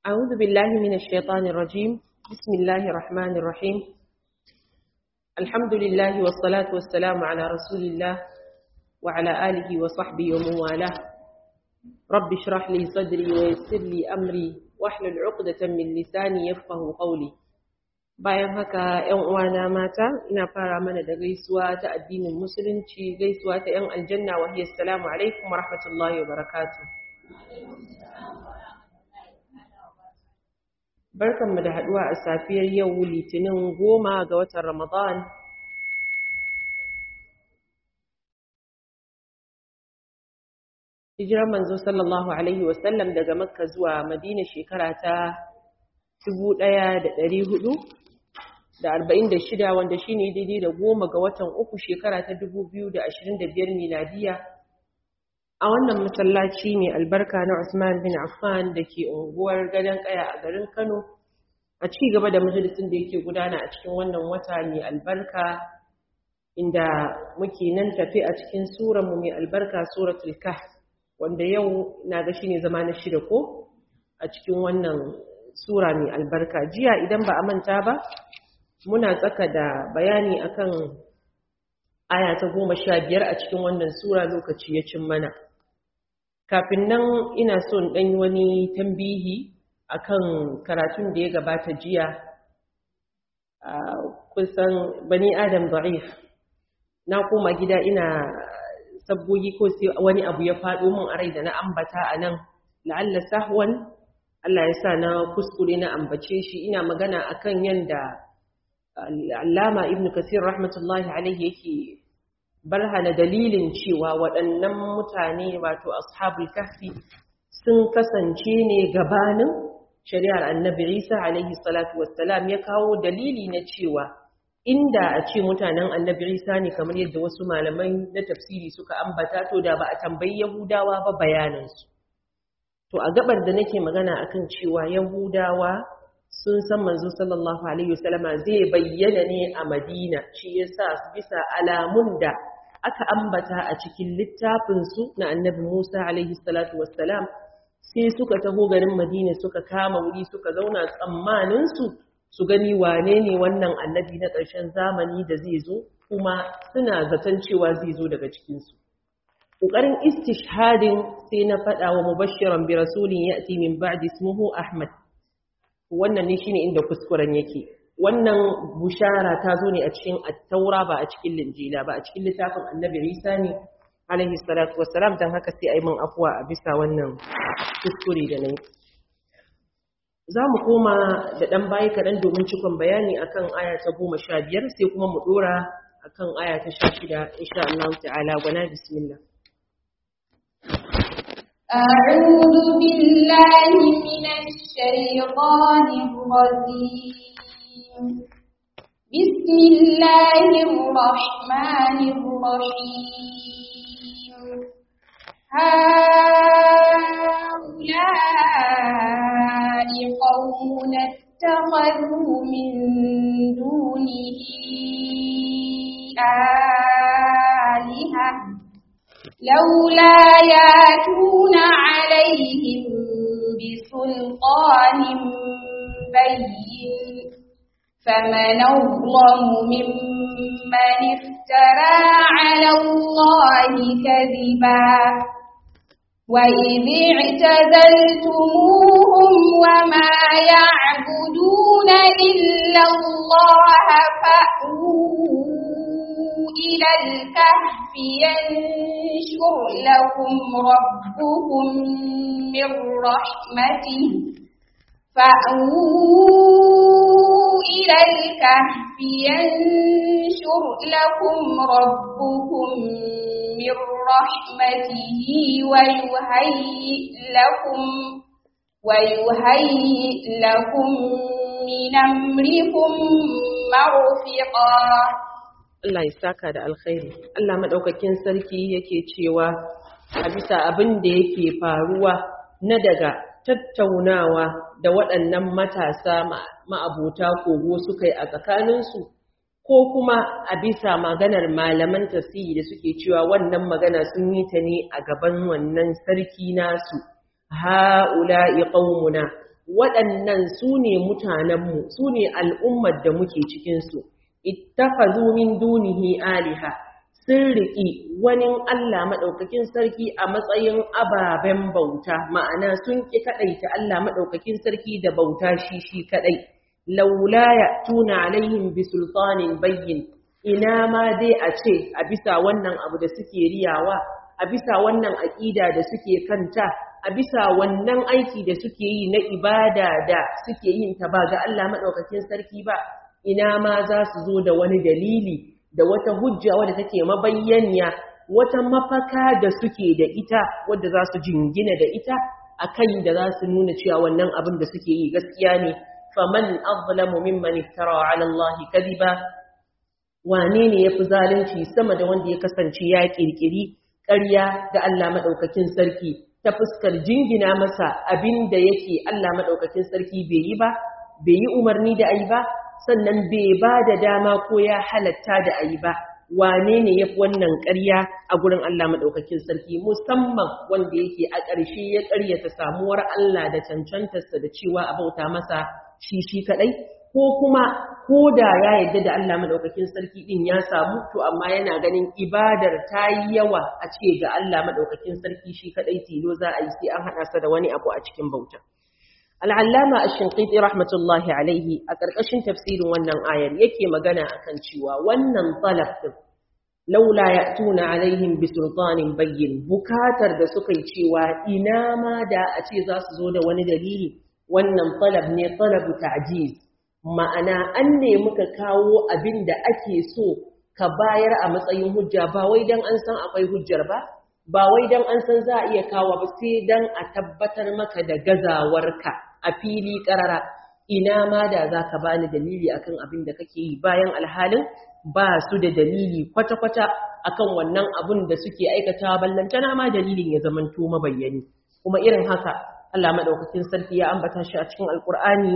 أعوذ بالله من الشيطان الرجيم بسم الله الرحمن الرحيم الحمد لله والصلاة والسلام على رسول الله وعلى آله وصحبه ومن والاه رب اشرح لي صدري ويسر لي أمري واحلل عقدة من لساني يفقه قولي bayan haka ‘yan uwana mata ina fara mana da gaisuwa ta addinin musulunci gaisuwa ta ‘yan aljanna wa hiyar salamu alaikum wa rahmatullahi wa barakatu barkanmu da haduwa a safiyar yau litinin goma ga watan ramadan hijirar manzo sallallahu alaihi wasallam daga makka zuwa madina shekara ta 1400 da arba'in da shida wanda shi ne daidai da goma ga watan uku shekara ta dubu biyu da ashirin da biyar miladiya a wannan masallaci ne albarka na Usman bin Affan da ke unguwar gadon kaya a garin Kano a ci gaba da majalisun da yake gudana a cikin wannan wata mai albarka inda muke nan tafi a cikin mu mai albarka suratul kahf wanda yau na ga shine zama na shida ko a cikin wannan sura mai albarka jiya idan ba a manta ba muna tsaka da bayani akan aya ta goma sha biyar a cikin wannan sura lokaci ya cin mana kafin nan ina so in ɗanyi wani tambihi akan karatun da ya gabata jiya kusan bani adam da'if na koma gida ina sabbogi ko sai wani abu ya faɗo min a rai da na ambata a nan la'alla sahwan Allah ya sa na kuskure na ambace shi ina magana akan yanda Allama Ibn Kasir rahmatullahi alaihi yake barhana dalilin cewa waɗannan mutane wato ashabul kahfi sun kasance ne gabanin shari'ar Annabi Isa alaihi salatu wassalam ya kawo dalili na cewa inda a ce mutanen Annabi Isa ne kamar yadda wasu malamai na tafsiri suka ambata to da ba a tambayi Yahudawa ba bayanansu to a gabar da nake magana akan cewa Yahudawa sun san manzo sallallahu alaihi wasallama zai bayyana ne a Madina shi yasa bisa alamun da aka ambata a cikin littafin su na Annabi Musa alaihi salatu wassalam sai suka taho garin Madina suka kama wuri suka zauna tsammanin su su gani wane ne wannan annabi na ƙarshen zamani da zai zo kuma suna zaton cewa zai zo daga cikin su ƙoƙarin istishhadin sai na faɗa wa mubashiran bi rasulin ya'ti min ba'di ismuhu Ahmad wannan ne shine inda kuskuren yake wannan bushara ta zo ne a cikin at-taura ba a cikin linjila ba a cikin littafin annabi Isa ne alaihi salatu wassalam dan haka sai ayi min afwa a bisa wannan kuskure da nayi za mu koma da dan bayi kaɗan domin cikon bayani akan aya ta goma sha biyar sai kuma mu ɗora akan aya ta sha shida insha Allah ta'ala gwana bismillah أعوذ بالله من الشيطان الرجيم بسم الله الرحمن الرحيم هؤلاء قوم اتخذوا من دونه آلهة لولا ياتون عليهم بسلطان بين فمن أظلم ممن افترى على الله كذبا وإذ اعتزلتموهم وما يعبدون إلا الله فأووا إلى الكهف ينشر لكم ربكم من رحمته فأووا إلى الكهف ينشر لكم ربكم من رحمته ويهيئ لكم ويهيئ لكم من أمركم مرفقا Allah ya saka da alkhairi Allah madaukakin sarki yake cewa a bisa abin da yake faruwa na daga tattaunawa da waɗannan matasa ma'abota kogo suka yi a tsakaninsu ko kuma a bisa maganar malaman tasiri da suke cewa wannan magana sun yi ta ne a gaban wannan sarki nasu ha'ula'i qaumuna waɗannan su ne mutanenmu su ne al'ummar da muke cikinsu ittakhadhu min dunihi aliha sun riƙi wani Allah maɗaukakin sarki a matsayin ababen bauta ma'ana sun ƙi kaɗaita Allah maɗaukakin sarki da bauta shi shi kaɗai laula ya tuna alaihim bi sultanin bayyin ina ma dai a ce a bisa wannan abu da suke riyawa a bisa wannan aƙida da suke kanta a bisa wannan aiki da suke yi na ibada da suke yin ta ba ga Allah maɗaukakin sarki ba ina ma za su zo da wani dalili da wata hujja wadda take mabayyaniya wata mafaka da suke da ita wadda za su jingina da ita akan da za su nuna cewa wannan abin da suke yi gaskiya ne faman azlamu mimman iftara ala Allah kadiba wane ne yafi zalunci sama da wanda ya kasance ya kirkiri ƙarya ga Allah madaukakin sarki ta fuskar jingina masa abin da yake Allah madaukakin sarki bai yi ba bai yi umarni da ayi ba sannan bai ba da dama ko ya halatta da ayi ba wane ne ya fi wannan ƙarya a gurin Allah maɗaukakin sarki musamman wanda yake a ƙarshe ya ƙaryata samuwar Allah da cancantarsa da cewa a bauta masa shi shi kaɗai ko kuma ko da ya yarda da Allah maɗaukakin sarki ɗin ya samu to amma yana ganin ibadar ta yi yawa a ce ga Allah maɗaukakin sarki shi kaɗai tilo za a yi sai an haɗa sa da wani abu a cikin bauta. al'allama a shinƙiɗi rahmatullahi alaihi a ƙarƙashin tafsirin wannan ayar yake magana a kan cewa wannan ɗin laula ya tuna alaihim bi sultanin bayyin bukatar da suka yi cewa ina ma da a ce za su zo da wani dalili wannan talab ne talabu ta'jiz ma'ana an ne muka kawo abin da ake so ka bayar a matsayin hujja ba wai dan an san akwai hujjar ba ba wai dan an san za a iya kawo ba sai dan a tabbatar maka da gazawarka a fili karara ina ma da za ka bani dalili akan abin da kake yi bayan alhalin ba su da dalili kwata-kwata akan wannan abin da suke aikata ballantana ma dalilin ya zamanto mabayyani kuma irin haka Allah madaukakin sarki ya ambata shi a cikin alkur'ani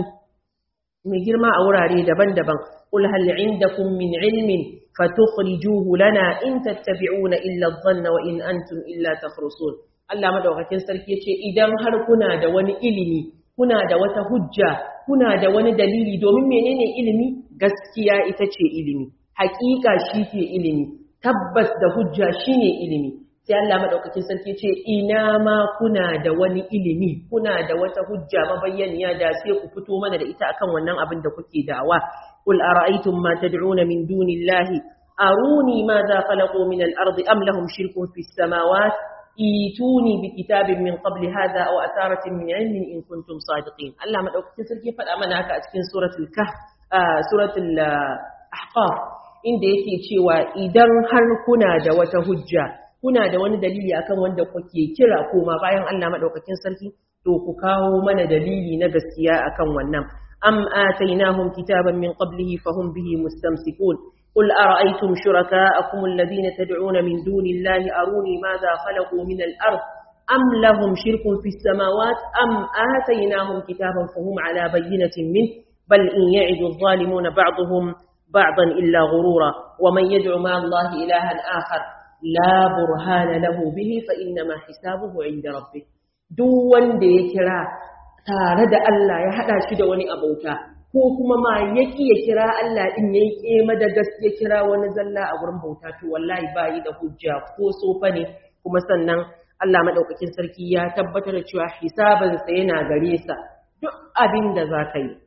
mai girma a wurare daban-daban qul hal indakum min ilmin fatukhrijuhu lana in tattabi'una illa adh-dhanna wa in antum illa takhrusun Allah madaukakin sarki yace idan har kuna da wani ilimi kuna da wata hujja kuna da wani dalili domin menene ilimi gaskiya ita ce ilimi haƙiƙa shi ke ilimi tabbas da hujja shine ilimi sai Allah madaukakin sarki ce ina ma kuna da wani ilimi kuna da wata hujja mabayyaniya da sai ku fito mana da ita akan wannan abin da kuke dawa qul ara'aytum ma tad'una min dunillahi aruni madha khalaqu min al-ardi am lahum shirkun fis samawati ituni bi kitabin min qabli hadha aw atharatin min ilmin in kuntum sadiqin Allah madaukakin sarki faɗa mana haka a cikin suratul kahf suratul ahqaf inda yake cewa idan har kuna da wata hujja kuna da wani dalili akan wanda kuke kira koma bayan Allah madaukakin sarki to ku kawo mana dalili na gaskiya akan wannan am atainahum kitaban min qablihi fahum bihi mustamsikun قل أرأيتم شركاءكم الذين تدعون من دون الله أروني ماذا خلقوا من الأرض أم لهم شرك في السماوات أم آتيناهم كتابا فهم على بينة منه بل إن يعد الظالمون بعضهم بعضا إلا غرورا ومن يدعو مع الله إلها آخر لا برهان له به فإنما حسابه عند ربه دون ديكرا تارد الله يحدى شد وني أبوتا ko kuma ma ya ya kira Allah din yayi kema da gaskiya kira wani zalla a gurin bauta to wallahi bayi da hujja ko sofa ne kuma sannan Allah madaukakin sarki ya tabbatar da cewa hisabansa yana gare sa duk abin da za ka yi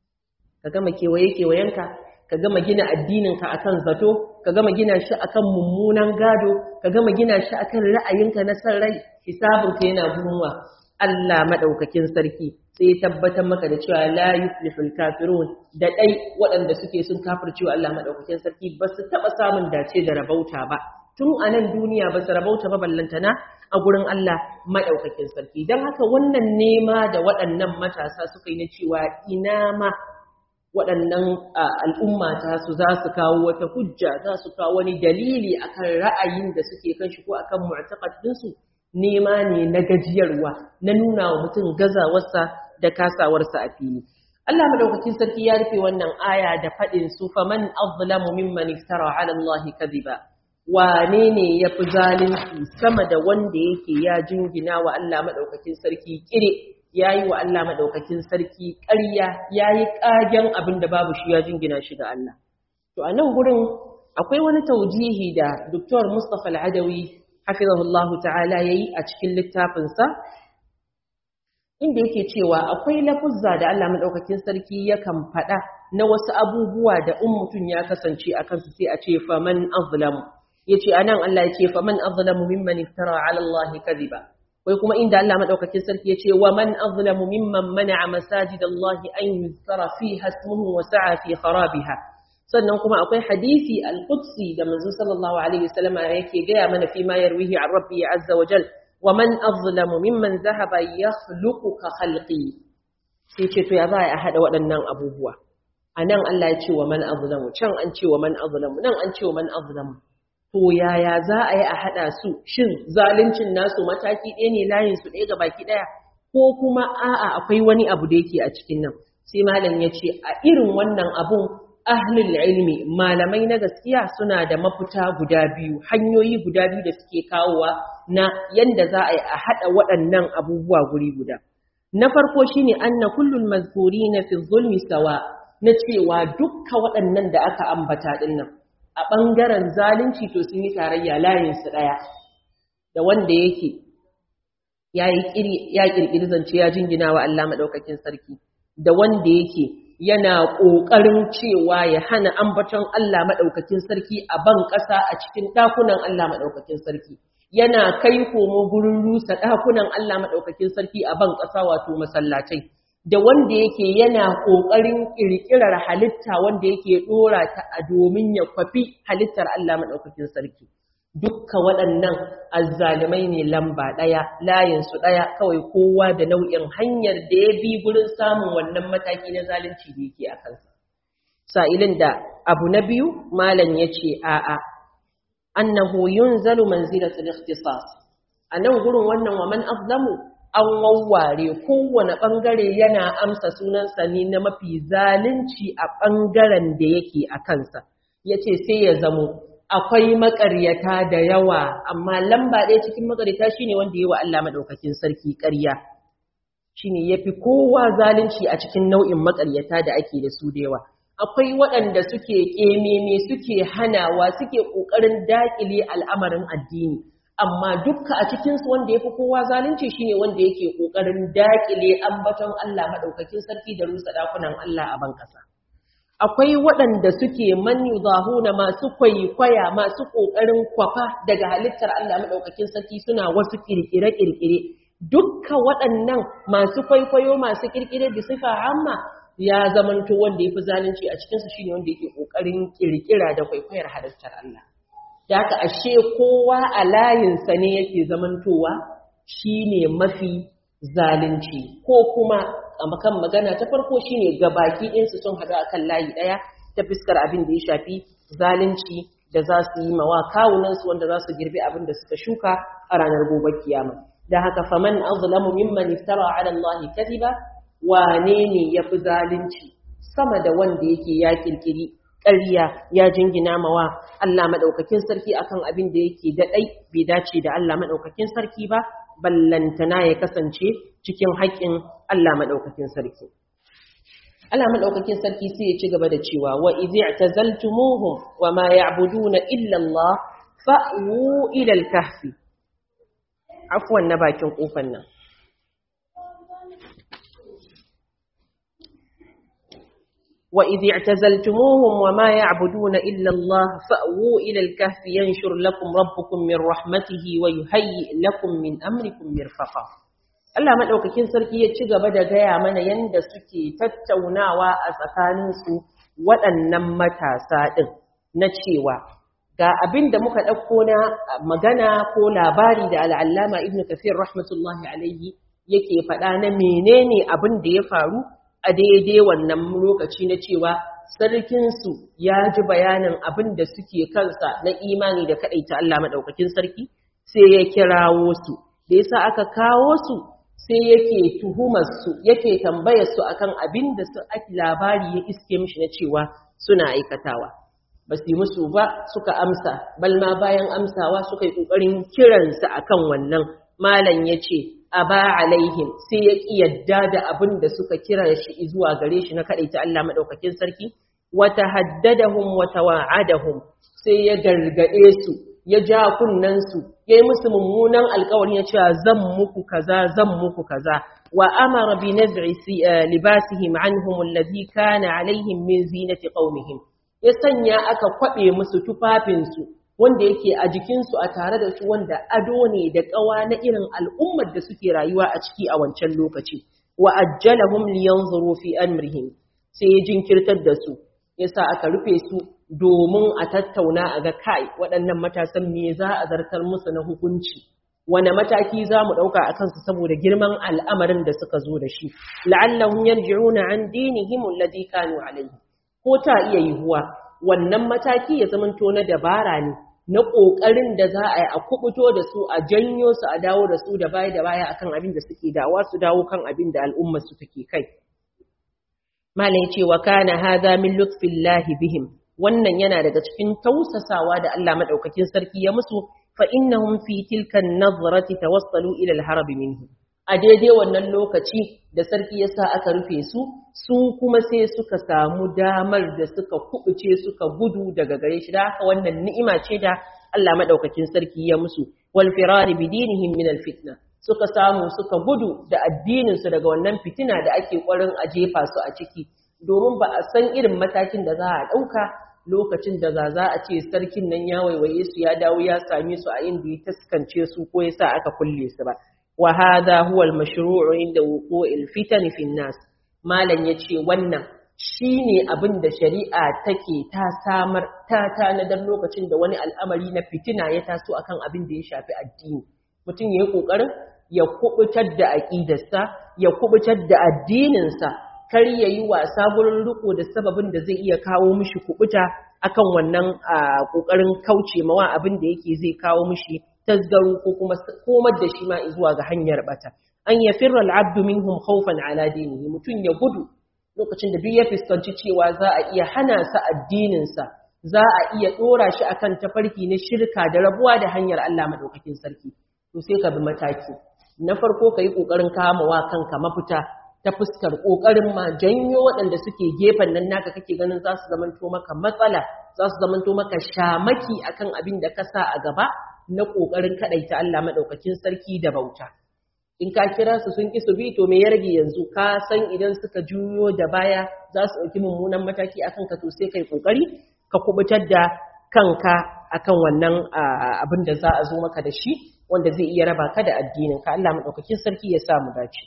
ka gama kewaye kewayenka ka gama gina addininka akan zato ka gama gina shi akan mummunan gado ka gama gina shi akan ra'ayinka na san rai hisabinka yana gurin Allah madaukakin sarki sai ya tabbatar maka da cewa la yuflihul kafirun da dai waɗanda suke sun kafircewa Allah madaukakin sarki ba su taba samun dace da rabauta ba tun a nan duniya ba su rabauta ba ballantana a gurin Allah madaukakin sarki dan haka wannan nema da waɗannan matasa suka yi na cewa ina ma waɗannan al'umma ta su za su kawo wata hujja za su kawo wani dalili akan ra'ayin da suke kan shi ko akan mu'taqad ɗinsu nema ne na gajiyarwa na nuna wa mutum gazawarsa da kasawarsa a fili Allah madaukakin sarki ya rufe wannan aya da faɗin su faman azlamu mimman iftara ala Allah kadhiba wane ne yafi zalunci sama da wanda yake ya jingina wa Allah madaukakin sarki kire yayi wa Allah madaukakin sarki ƙarya yayi ƙagen abin da babu shi ya jingina shi ga Allah to a nan gurin akwai wani taujihi da Dr. Mustafa Al-Adawi hafizahullahu ta'ala yayi a cikin littafinsa inda yake cewa akwai lafuzza da Allah madaukakin sarki yakan faɗa na wasu abubuwa da in mutum ya kasance a kansu sai a ce faman azlamu yace anan Allah yace faman azlamu mimman iftara ala Allah kadhiba wai kuma inda Allah madaukakin sarki yace wa man azlamu mimman mana'a masajid Allah an yuzkara fiha ismuhu wa sa'a fi kharabiha sannan kuma akwai hadisi al-qudsi da manzo sallallahu alaihi wasallam yake gaya mana fi ma yarwihi an rabbi azza wa jal wa man azlamu mimman zahaba yakhluqu ka khalqi sai ce to ya za a hada waɗannan abubuwa anan Allah ya ce wa man azlamu can an ce wa man azlamu nan an ce wa man azlamu to yaya za a yi a hada su shin zaluncin nasu mataki ɗaya ne layin su ɗaya ga baki ɗaya ko kuma a'a akwai wani abu da yake a cikin nan sai malam ya ce a irin wannan abun ahlul ilmi malamai na gaskiya suna da mafita guda biyu hanyoyi guda biyu da suke kawowa na yanda za a yi a haɗa waɗannan abubuwa guri guda na farko shine anna kullul mazkurina fi zulmi sawa na cewa dukka waɗannan da aka ambata din nan a ɓangaren zalunci to sun yi tarayya layin su ɗaya da wanda yake ya ƙirƙiri zance ya jingina wa Allah maɗaukakin sarki da wanda yake yana ƙoƙarin cewa ya hana ambaton Allah maɗaukakin sarki a ban ƙasa a cikin ɗakunan Allah maɗaukakin sarki yana kai komo gurin rusa ɗakunan Allah maɗaukakin sarki a ban ƙasa wato masallatai da wanda yake yana ƙoƙarin ƙirƙirar halitta wanda yake ɗora ta a domin ya kwafi halittar Allah maɗaukakin sarki dukka waɗannan azzalumai ne lamba ɗaya layinsu ɗaya kawai kowa da nau'in hanyar da ya bi gurin samun wannan mataki na zalunci da yake a kansa sa'ilin da abu na biyu malam ya ce a'a annahu yunzalu manzilatul ikhtisas a nan gurin wannan wa man azlamu an wawware kowane ɓangare yana amsa sunansa ne na mafi zalunci a ɓangaren da yake a kansa ya ce sai ya zamo akwai makaryata da yawa amma lamba ɗaya cikin makaryata shine wanda yi wa Allah madaukakin sarki ƙarya shine yafi kowa zalunci a cikin nau'in makaryata da ake da su da yawa akwai waɗanda suke ƙememe suke hanawa suke ƙoƙarin daƙile al'amarin addini amma dukka a cikinsu wanda yafi kowa zalunci shine wanda yake ƙoƙarin daƙile ambaton Allah madaukakin sarki da rusa ɗakunan Allah a ban ƙasa akwai waɗanda suke man yudahuna masu kwaikwaya masu ƙoƙarin kwafa daga halittar Allah maɗaukakin sarki suna wasu ƙirƙire-ƙirƙire dukka waɗannan masu kwaikwayo masu ƙirƙire da sifa amma ya zamanto wanda ya fi zalunci a cikinsu shine wanda yake ƙoƙarin ƙirƙira da kwaikwayar halittar Allah da haka ashe kowa a layinsa ne yake zamantowa shine mafi zalunci ko kuma a kan magana ta farko shine gabaki ɗinsu sun haɗu a kan layi ɗaya ta fuskar abin da ya shafi zalunci da za su yi mawa kawunansu wanda za su girbi abin da suka shuka a ranar gobe kiyama da haka faman azlamu mimman iftara ala Allah kadiba wane ne yafi zalunci sama da wanda yake ya kirkiri ƙarya ya jingina mawa Allah madaukakin sarki akan abin da yake da dai bai dace da Allah madaukakin sarki ba ballantana ya kasance cikin haƙƙin Allah maɗaukakin sarki. Allah maɗaukakin sarki sai ya ci gaba da cewa wa izi i'tazaltumuhum wa ma ya'buduna illa Allah fa'u ila al-kahfi. Afwan na bakin kofar nan. وإذ اعتزلتموهم وما يعبدون إلا الله فأووا إلى الكهف ينشر لكم ربكم من رحمته ويهيئ لكم من أمركم مرفقا Allah maɗaukakin sarki ya ci gaba da gaya mana yadda suke tattaunawa a tsakaninsu waɗannan matasa ɗin na cewa ga abin da muka ɗauko na magana ko labari da al'allama ibn kafir rahmatullahi alaihi yake faɗa na menene abin da ya faru a daidai wannan lokaci na cewa sarkinsu ya ji bayanin abin da suke kansa na imani da kaɗaita Allah maɗaukakin sarki sai ya kirawo su da yasa aka kawo su sai yake tuhumar su yake tambayar su akan abin da su ake labari ya iske mishi na cewa suna aikatawa ba su yi musu ba suka amsa balma bayan amsawa suka yi ƙoƙarin kiransa akan wannan malam ya ce aba alaihim sai ya ki yadda da abin da suka kira shi zuwa gare shi na kadaita Allah madaukakin sarki wa tahaddadahum wa tawa'adahum sai ya gargade su ya ja kunnan su yayi musu mummunan alƙawari ya cewa zan muku kaza zan muku kaza wa amara bi naz'i libasihim anhum alladhi kana alaihim min zinati qaumihim ya sanya aka kwabe musu tufafin su wanda yake a jikinsu a tare da su wanda ado ne da ƙawa na irin al'ummar da suke rayuwa a ciki a wancan lokaci wa ajjalahum liyanzuru fi amrihim sai ya jinkirtar da su yasa aka rufe su domin a tattauna a ga kai waɗannan matasan me za a zartar musu na hukunci wane mataki za mu ɗauka a kansu saboda girman al'amarin da suka zo da shi la'allahum yarji'una an dinihim alladhi kanu alayhi ko ta iya yiwuwa wannan mataki ya zamanto na dabara ne na ƙoƙarin da za a yi a kubuto da su a janyo su a dawo da su da baya da baya akan abin da suke dawa su dawo kan abin da al'ummar su take kai malai ce wa kana hadha min lutfillahi bihim wannan yana daga cikin tausasawa da Allah madaukakin sarki ya musu fa innahum fi tilka an-nazrati tawassalu ila al-harab minhu a daidai wannan lokaci da sarki ya sa aka rufe su su kuma sai suka samu damar da suka kubuce suka gudu daga gare shi da haka wannan ni'ima ce da Allah madaukakin sarki ya musu wal firari bi dinihim min al fitna suka samu suka gudu da addinin su daga wannan fitina da ake kwarin a jefa su a ciki domin ba a san irin matakin da za a dauka lokacin da za za a ce sarkin nan ya waiwaye su ya dawo ya same su a inda ya taskance su ko ya sa aka kulle su ba وهذا هو المشروع عند وقوع الفتن في الناس malan yace wannan shine abin da shari'a take ta samar ta tanadar lokacin da wani al'amari na fitina ya taso akan abin da ya shafi addini mutum yayi kokarin ya kubutar da aqidarsa ya kubutar da addininsa kar yayi wasa gurin riko da sababin da zai iya kawo mishi kubuta akan wannan kokarin kauce mawa abin da yake zai kawo mishi tasgaru ko kuma komar da shi ma zuwa ga hanyar bata an ya firra al'abdu minhum khawfan ala dinihi mutun ya gudu lokacin da duk ya fuskanci cewa za a iya hana sa addinin sa za a iya dora shi akan tafarki na shirka da rabuwa da hanyar Allah madaukakin sarki to sai ka bi mataki na farko kai kokarin kamawa kanka mafita ta fuskar kokarin ma janyo waɗanda suke gefen nan naka kake ganin za su zamanto maka matsala za su zamanto maka shamaki akan abin da ka sa a gaba na ƙoƙarin kaɗaita Allah maɗaukakin sarki da bauta. In ka kira su sun ƙi su bi to me ya rage yanzu ka san idan suka juyo da baya za su ɗauki mummunan mataki a kanka to sai kai ƙoƙari ka kubutar da kanka akan wannan abin da za a zo maka da shi wanda zai iya raba ka da addinin ka Allah maɗaukakin sarki ya sa mu dace.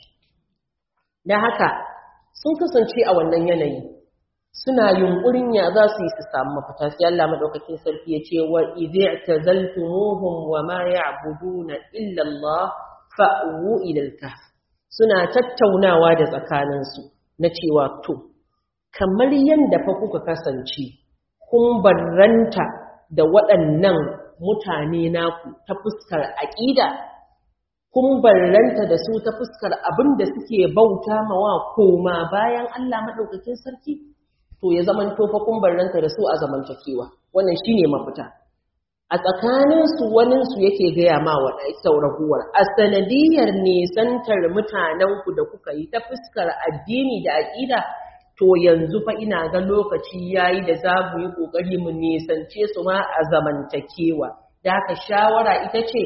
Da haka sun kasance a wannan yanayi suna yunkurin ya za su yi su samu mafita sai Allah madaukakin sarki ya ce wa idza tazaltumuhum wa ma ya'buduna illa Allah fa'u ila al-kahf suna tattaunawa da tsakanin su na cewa to kamar yanda fa kuka kasance kun barranta da waɗannan mutane naku ta fuskar aqida kun barranta da su ta fuskar abin da suke bauta mawa koma bayan Allah madaukakin sarki to ya zaman tofa kumbarranta da su a zamantakewa wannan shine mafita a tsakaninsu waninsu yake gaya ma wa sauraguwar a sanadiyar nisantar mutanenku da kuka yi ta fuskar addini da aƙida to yanzu fa ina ga lokaci yayi da za mu yi ƙoƙari mu nisance su ma a zamantakewa da haka shawara ita ce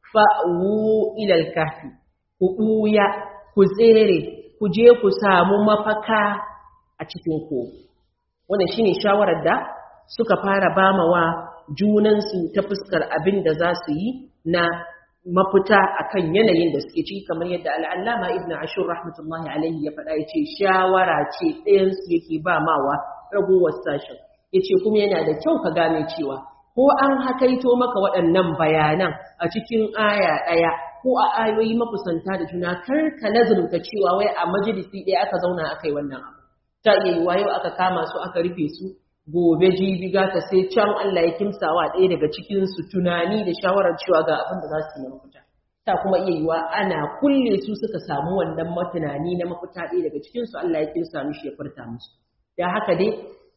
fa'u ilal kafi ku ɓuya ku tsere ku je ku samu mafaka a cikin kogo wannan shine shawarar da suka fara bamawa junansu ta fuskar abin da za su yi na mafita akan yanayin da suke ciki kamar yadda al'allama ibn ashur rahmatullahi alaihi ya faɗa ya ce shawara ce ɗayansu yake ba mawa ragowar sashen ya ce kuma yana da kyau ka gane cewa ko an hakaito maka waɗannan bayanan a cikin aya ɗaya ko a ayoyi makusanta da juna kar ka nazarta cewa wai a majalisi ɗaya aka zauna aka yi wannan abu ta iya yiwa yau aka kama su aka rufe su gobe jibi gata sai can Allah ya kimsawa ɗaya daga cikin su tunani da shawarar cewa ga abin da za su yi mafita ta kuma iya yiwa ana kulle su suka samu wannan matunani na mafita ɗaya daga cikin su Allah ya kimsa mishi ya furta musu da haka dai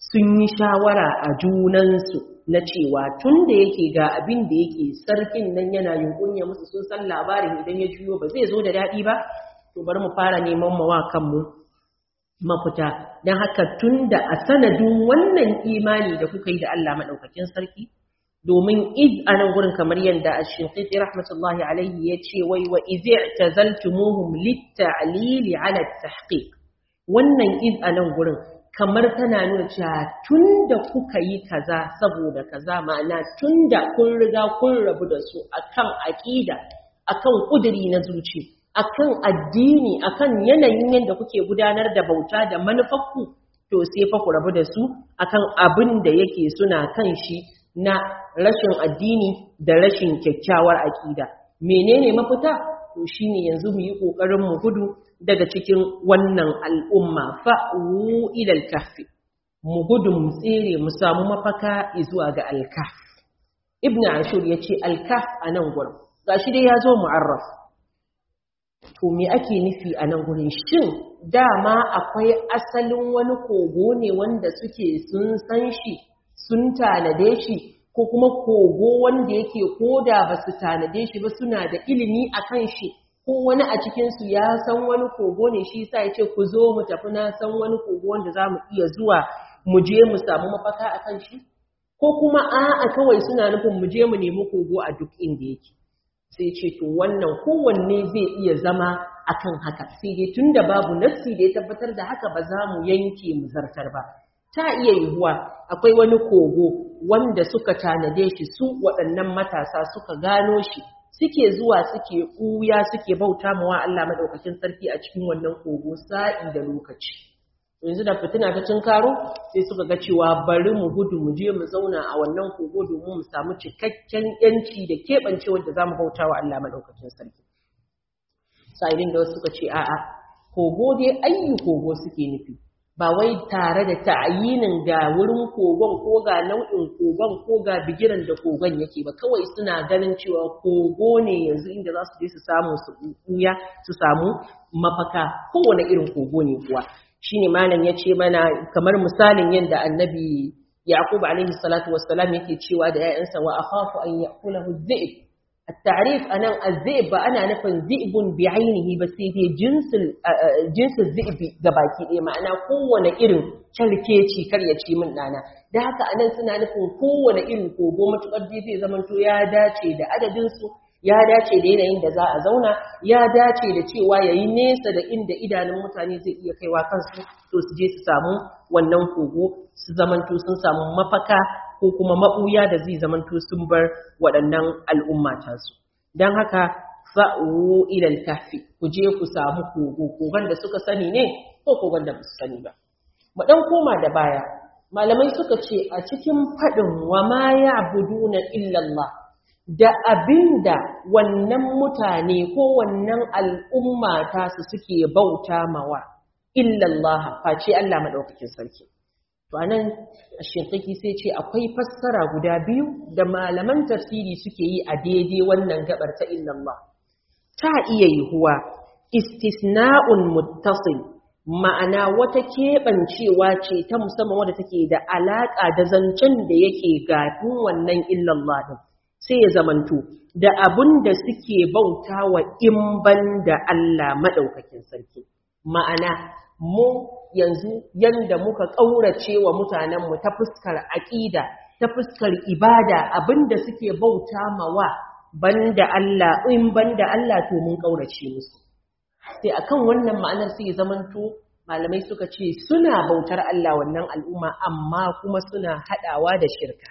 sun yi shawara a junansu na cewa tun da yake ga abin da yake sarkin nan yana yunkunya musu sun san labarin idan ya juyo ba zai zo da daɗi ba to bari mu fara neman mawa kanmu mafita don haka tun da a sanadin wannan imani da kuka yi da Allah maɗaukakin sarki domin iz a nan gurin kamar yadda a shinƙiƙi rahmatullahi alaihi ya ce wai wa izi ta zaltumuhum litta'lili ala tahqiq wannan iz a nan gurin kamar tana nuna cewa tun da kuka yi kaza saboda kaza ma'ana tun da kun riga kun rabu da su akan aƙida akan ƙuduri na zuci akan addini akan yanayin yadda kuke gudanar da bauta da manufarku to sai fa ku rabu da su akan abin da yake suna kan shi na rashin addini da rashin kyakkyawar aƙida menene mafita to shine yanzu mu yi ƙoƙarin mu gudu daga cikin wannan al'umma fa'u ilal kahfi mu gudu mu tsere mu samu mafaka zuwa ga alkaf ibn ashur ya ce alkaf a nan gurin gashi dai ya zo mu'arraf to me ake nufi a nan gurin shin dama akwai asalin wani kogo ne wanda suke sun san shi sun tanade shi ko kuma kogo wanda yake koda ba su tanade shi ba suna da ilimi a kan shi ko wani a cikinsu ya san wani kogo ne shi sa ya ce ku zo mu tafi na san wani kogo wanda za mu iya zuwa mu je mu samu mafaka a kan shi ko kuma a'a kawai suna nufin mu je mu nemi kogo a duk inda yake sai ce to wannan kowanne zai iya zama akan haka sai dai tunda babu nassi da ya tabbatar da haka ba za mu yanke mu zartar ba ta iya yiwuwa akwai wani kogo wanda suka tanade shi su waɗannan matasa suka gano shi suke zuwa suke ɓuya suke bauta mawa Allah madaukakin sarki a cikin wannan kogo sa'i da lokaci yanzu da fitina ta cin karo sai suka ga cewa bari mu gudu mu je mu zauna a wannan kogo domin mu samu cikakken yanci da keɓance wanda za mu bauta wa Allah madaukakin sarki sa'idin da wasu suka ce a'a kogo dai ayyu kogo suke nufi ba wai tare da ta'ayinin ga wurin kogon ko ga nau'in kogon ko ga bigiran da kogon yake ba kawai suna ganin cewa kogo ne yanzu inda za su je su samu su ɓuya su samu mafaka kowane irin kogo ne kuwa shine malam ya ce mana kamar misalin yadda annabi yaqub alaihi salatu wassalam yake cewa da 'ya'yansa wa akhafu an yaqulahu dhi'b التعريف أنا الذئب أنا نفن ذئب بعينه بس هي جنس جنس الذئب gabaki ɗaya ma'ana kowane irin kyarkeci karyaci min ɗana da haka anan suna nufin kowane irin kogo matuƙar zai zamanto ya dace da adadinsu ya dace da yanayin da za a zauna ya dace da cewa ya yi nesa da inda idanun mutane zai iya kaiwa kansu to su je su samu wannan kogo su zamanto sun samu mafaka ko kuma maɓuya da zai zamanto sun bar waɗannan al'umma tasu don haka fa'u ilal kafi ku je ku samu kogo kogon da suka sani ne ko kogon da ba su sani ba mu ɗan koma da baya malamai suka ce a cikin faɗin wa ma ya buduna illallah da abinda wannan mutane ko wannan al'umma ta su suke bauta mawa illallah face Allah madaukakin sarki to anan shinkaki sai ce akwai fassara guda biyu da malaman tafsiri suke yi a daidai wannan gabar ta illallah ta iya yihuwa istisna'un muttasil ma'ana wata keɓancewa ce ta musamman wadda take da alaƙa da zancen da yake gafin wannan illallah din sai ya zamanto da abun da suke bauta wa in ban da Allah maɗaukakin sarki. Ma'ana, mu yanzu yanda muka ƙaurace wa mutanenmu ta fuskar aƙida, ta fuskar ibada abin da suke bauta mawa ban da Allah, in ban da Allah to mun ƙaurace musu. Sai akan wannan ma'anar sai ya zamanto malamai suka ce suna bautar Allah wannan al'umma amma kuma suna haɗawa da shirka.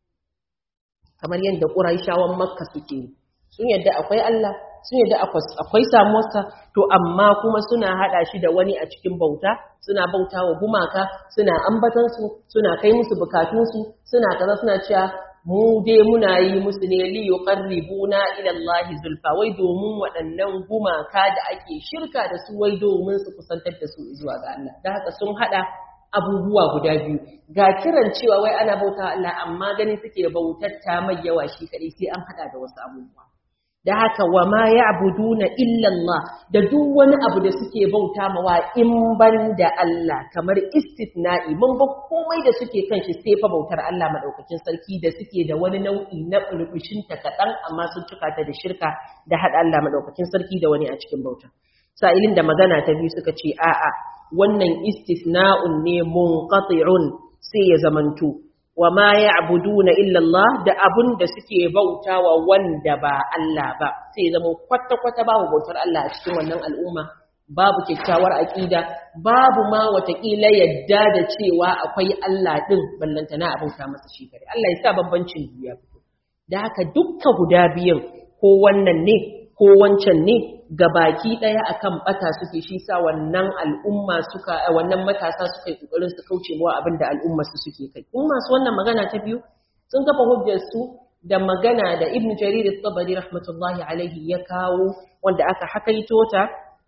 kamar yadda ƙuraishawan makka suke sun yadda akwai Allah sun yadda akwai samuwarsa to amma kuma suna haɗa shi da wani a cikin bauta suna bauta wa gumaka suna ambatansu suna kai musu bukatunsu suna kaza suna cewa mu dai muna yi musu ne li yuqarribuna ila Allah zulfa wai domin waɗannan gumaka da ake shirka da su wai domin su kusantar da su zuwa ga Allah da haka sun haɗa abubuwa guda biyu ga kiran cewa wai ana bauta Allah amma ganin suke bautar ta mai yawa shi kadai sai an hada da wasu abubuwa da haka wa ma ya'buduna illa Allah da duk wani abu da suke bauta mawa in ban da Allah kamar istithna'i mun ba komai da suke kan shi sai fa bautar Allah madaukakin sarki da suke da wani nau'i na burbushin ta kadan amma sun cika ta da shirka da hada Allah madaukakin sarki da wani a cikin bauta sa'ilin da magana ta biyu suka ce a'a wannan istithna'un ne munqati'un sai ya zamanto wa ma ya'buduna illa Allah da abun da suke bautawa wanda ba Allah ba sai zama kwata kwata babu bautar Allah a cikin wannan al'umma babu kyakkyawar aqida babu ma watakila yadda da cewa akwai Allah din ballantana a bauta masa shi kare Allah ya sa bambancin duniya fito da haka dukka guda biyan ko wannan ne ko wancan ne ga baki ɗaya akan bata suke shi sa wannan al'umma suka wannan matasa suka yi kokarin su kauce wa abin da al'umma su suke kai in masu wannan magana ta biyu sun kafa hujjar su da magana da Ibn Jarir at-Tabari rahmatullahi alaihi ya kawo wanda aka hakaito ta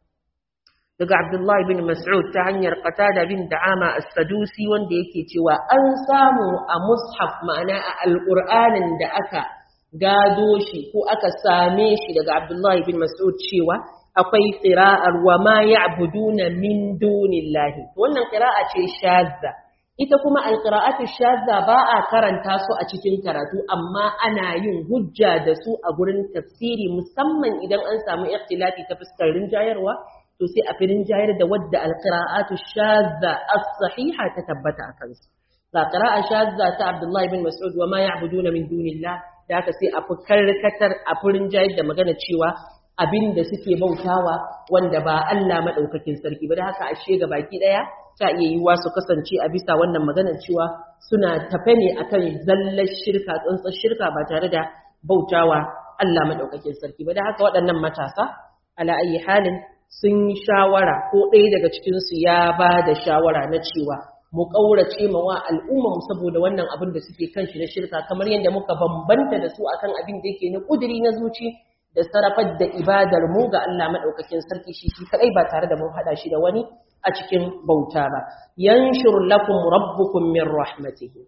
daga Abdullah bin Mas'ud ta hanyar Qatada bin Da'ama as-Sadusi wanda yake cewa an samu a mushaf ma'ana a alqur'anin da aka gado shi ko aka same shi daga Abdullahi bin Mas'ud cewa akwai qira'ar wa ma ya'buduna min dunillahi wannan qira'a ce shazza ita kuma alqira'atu shazza ba a karanta su a cikin karatu amma ana yin hujja da su a gurin tafsiri musamman idan an samu ikhtilafi ta fuskar rinjayarwa to sai a firin jayar da wadda alqira'atu shazza as-sahiha ta tabbata a kansu ga qira'a shazza ta Abdullahi bin Mas'ud wa ma ya'buduna min dunillahi da aka sai a fi karkatar a furin jayar da magana cewa abin da suke bautawa wanda ba Allah maɗaukakin sarki ba da haka ashe ga baki ɗaya ta iya yiwuwa su kasance a bisa wannan maganar cewa suna tafe ne akan zallar shirka tsantsar shirka ba tare da bautawa Allah maɗaukakin sarki ba da haka waɗannan matasa ala ayi halin sun yi shawara ko ɗaya daga cikinsu ya ba da shawara na cewa mu ƙaurace ma wa al'umma mu saboda wannan abin da suke kan shi na shirka kamar yadda muka bambanta da su akan abin da yake na ƙuduri na zuci da sarrafar da ibadar mu ga Allah madaukakin sarki shi shi kadai ba tare da mun hada shi da wani a cikin bauta ba yanshur lakum rabbukum min rahmatihi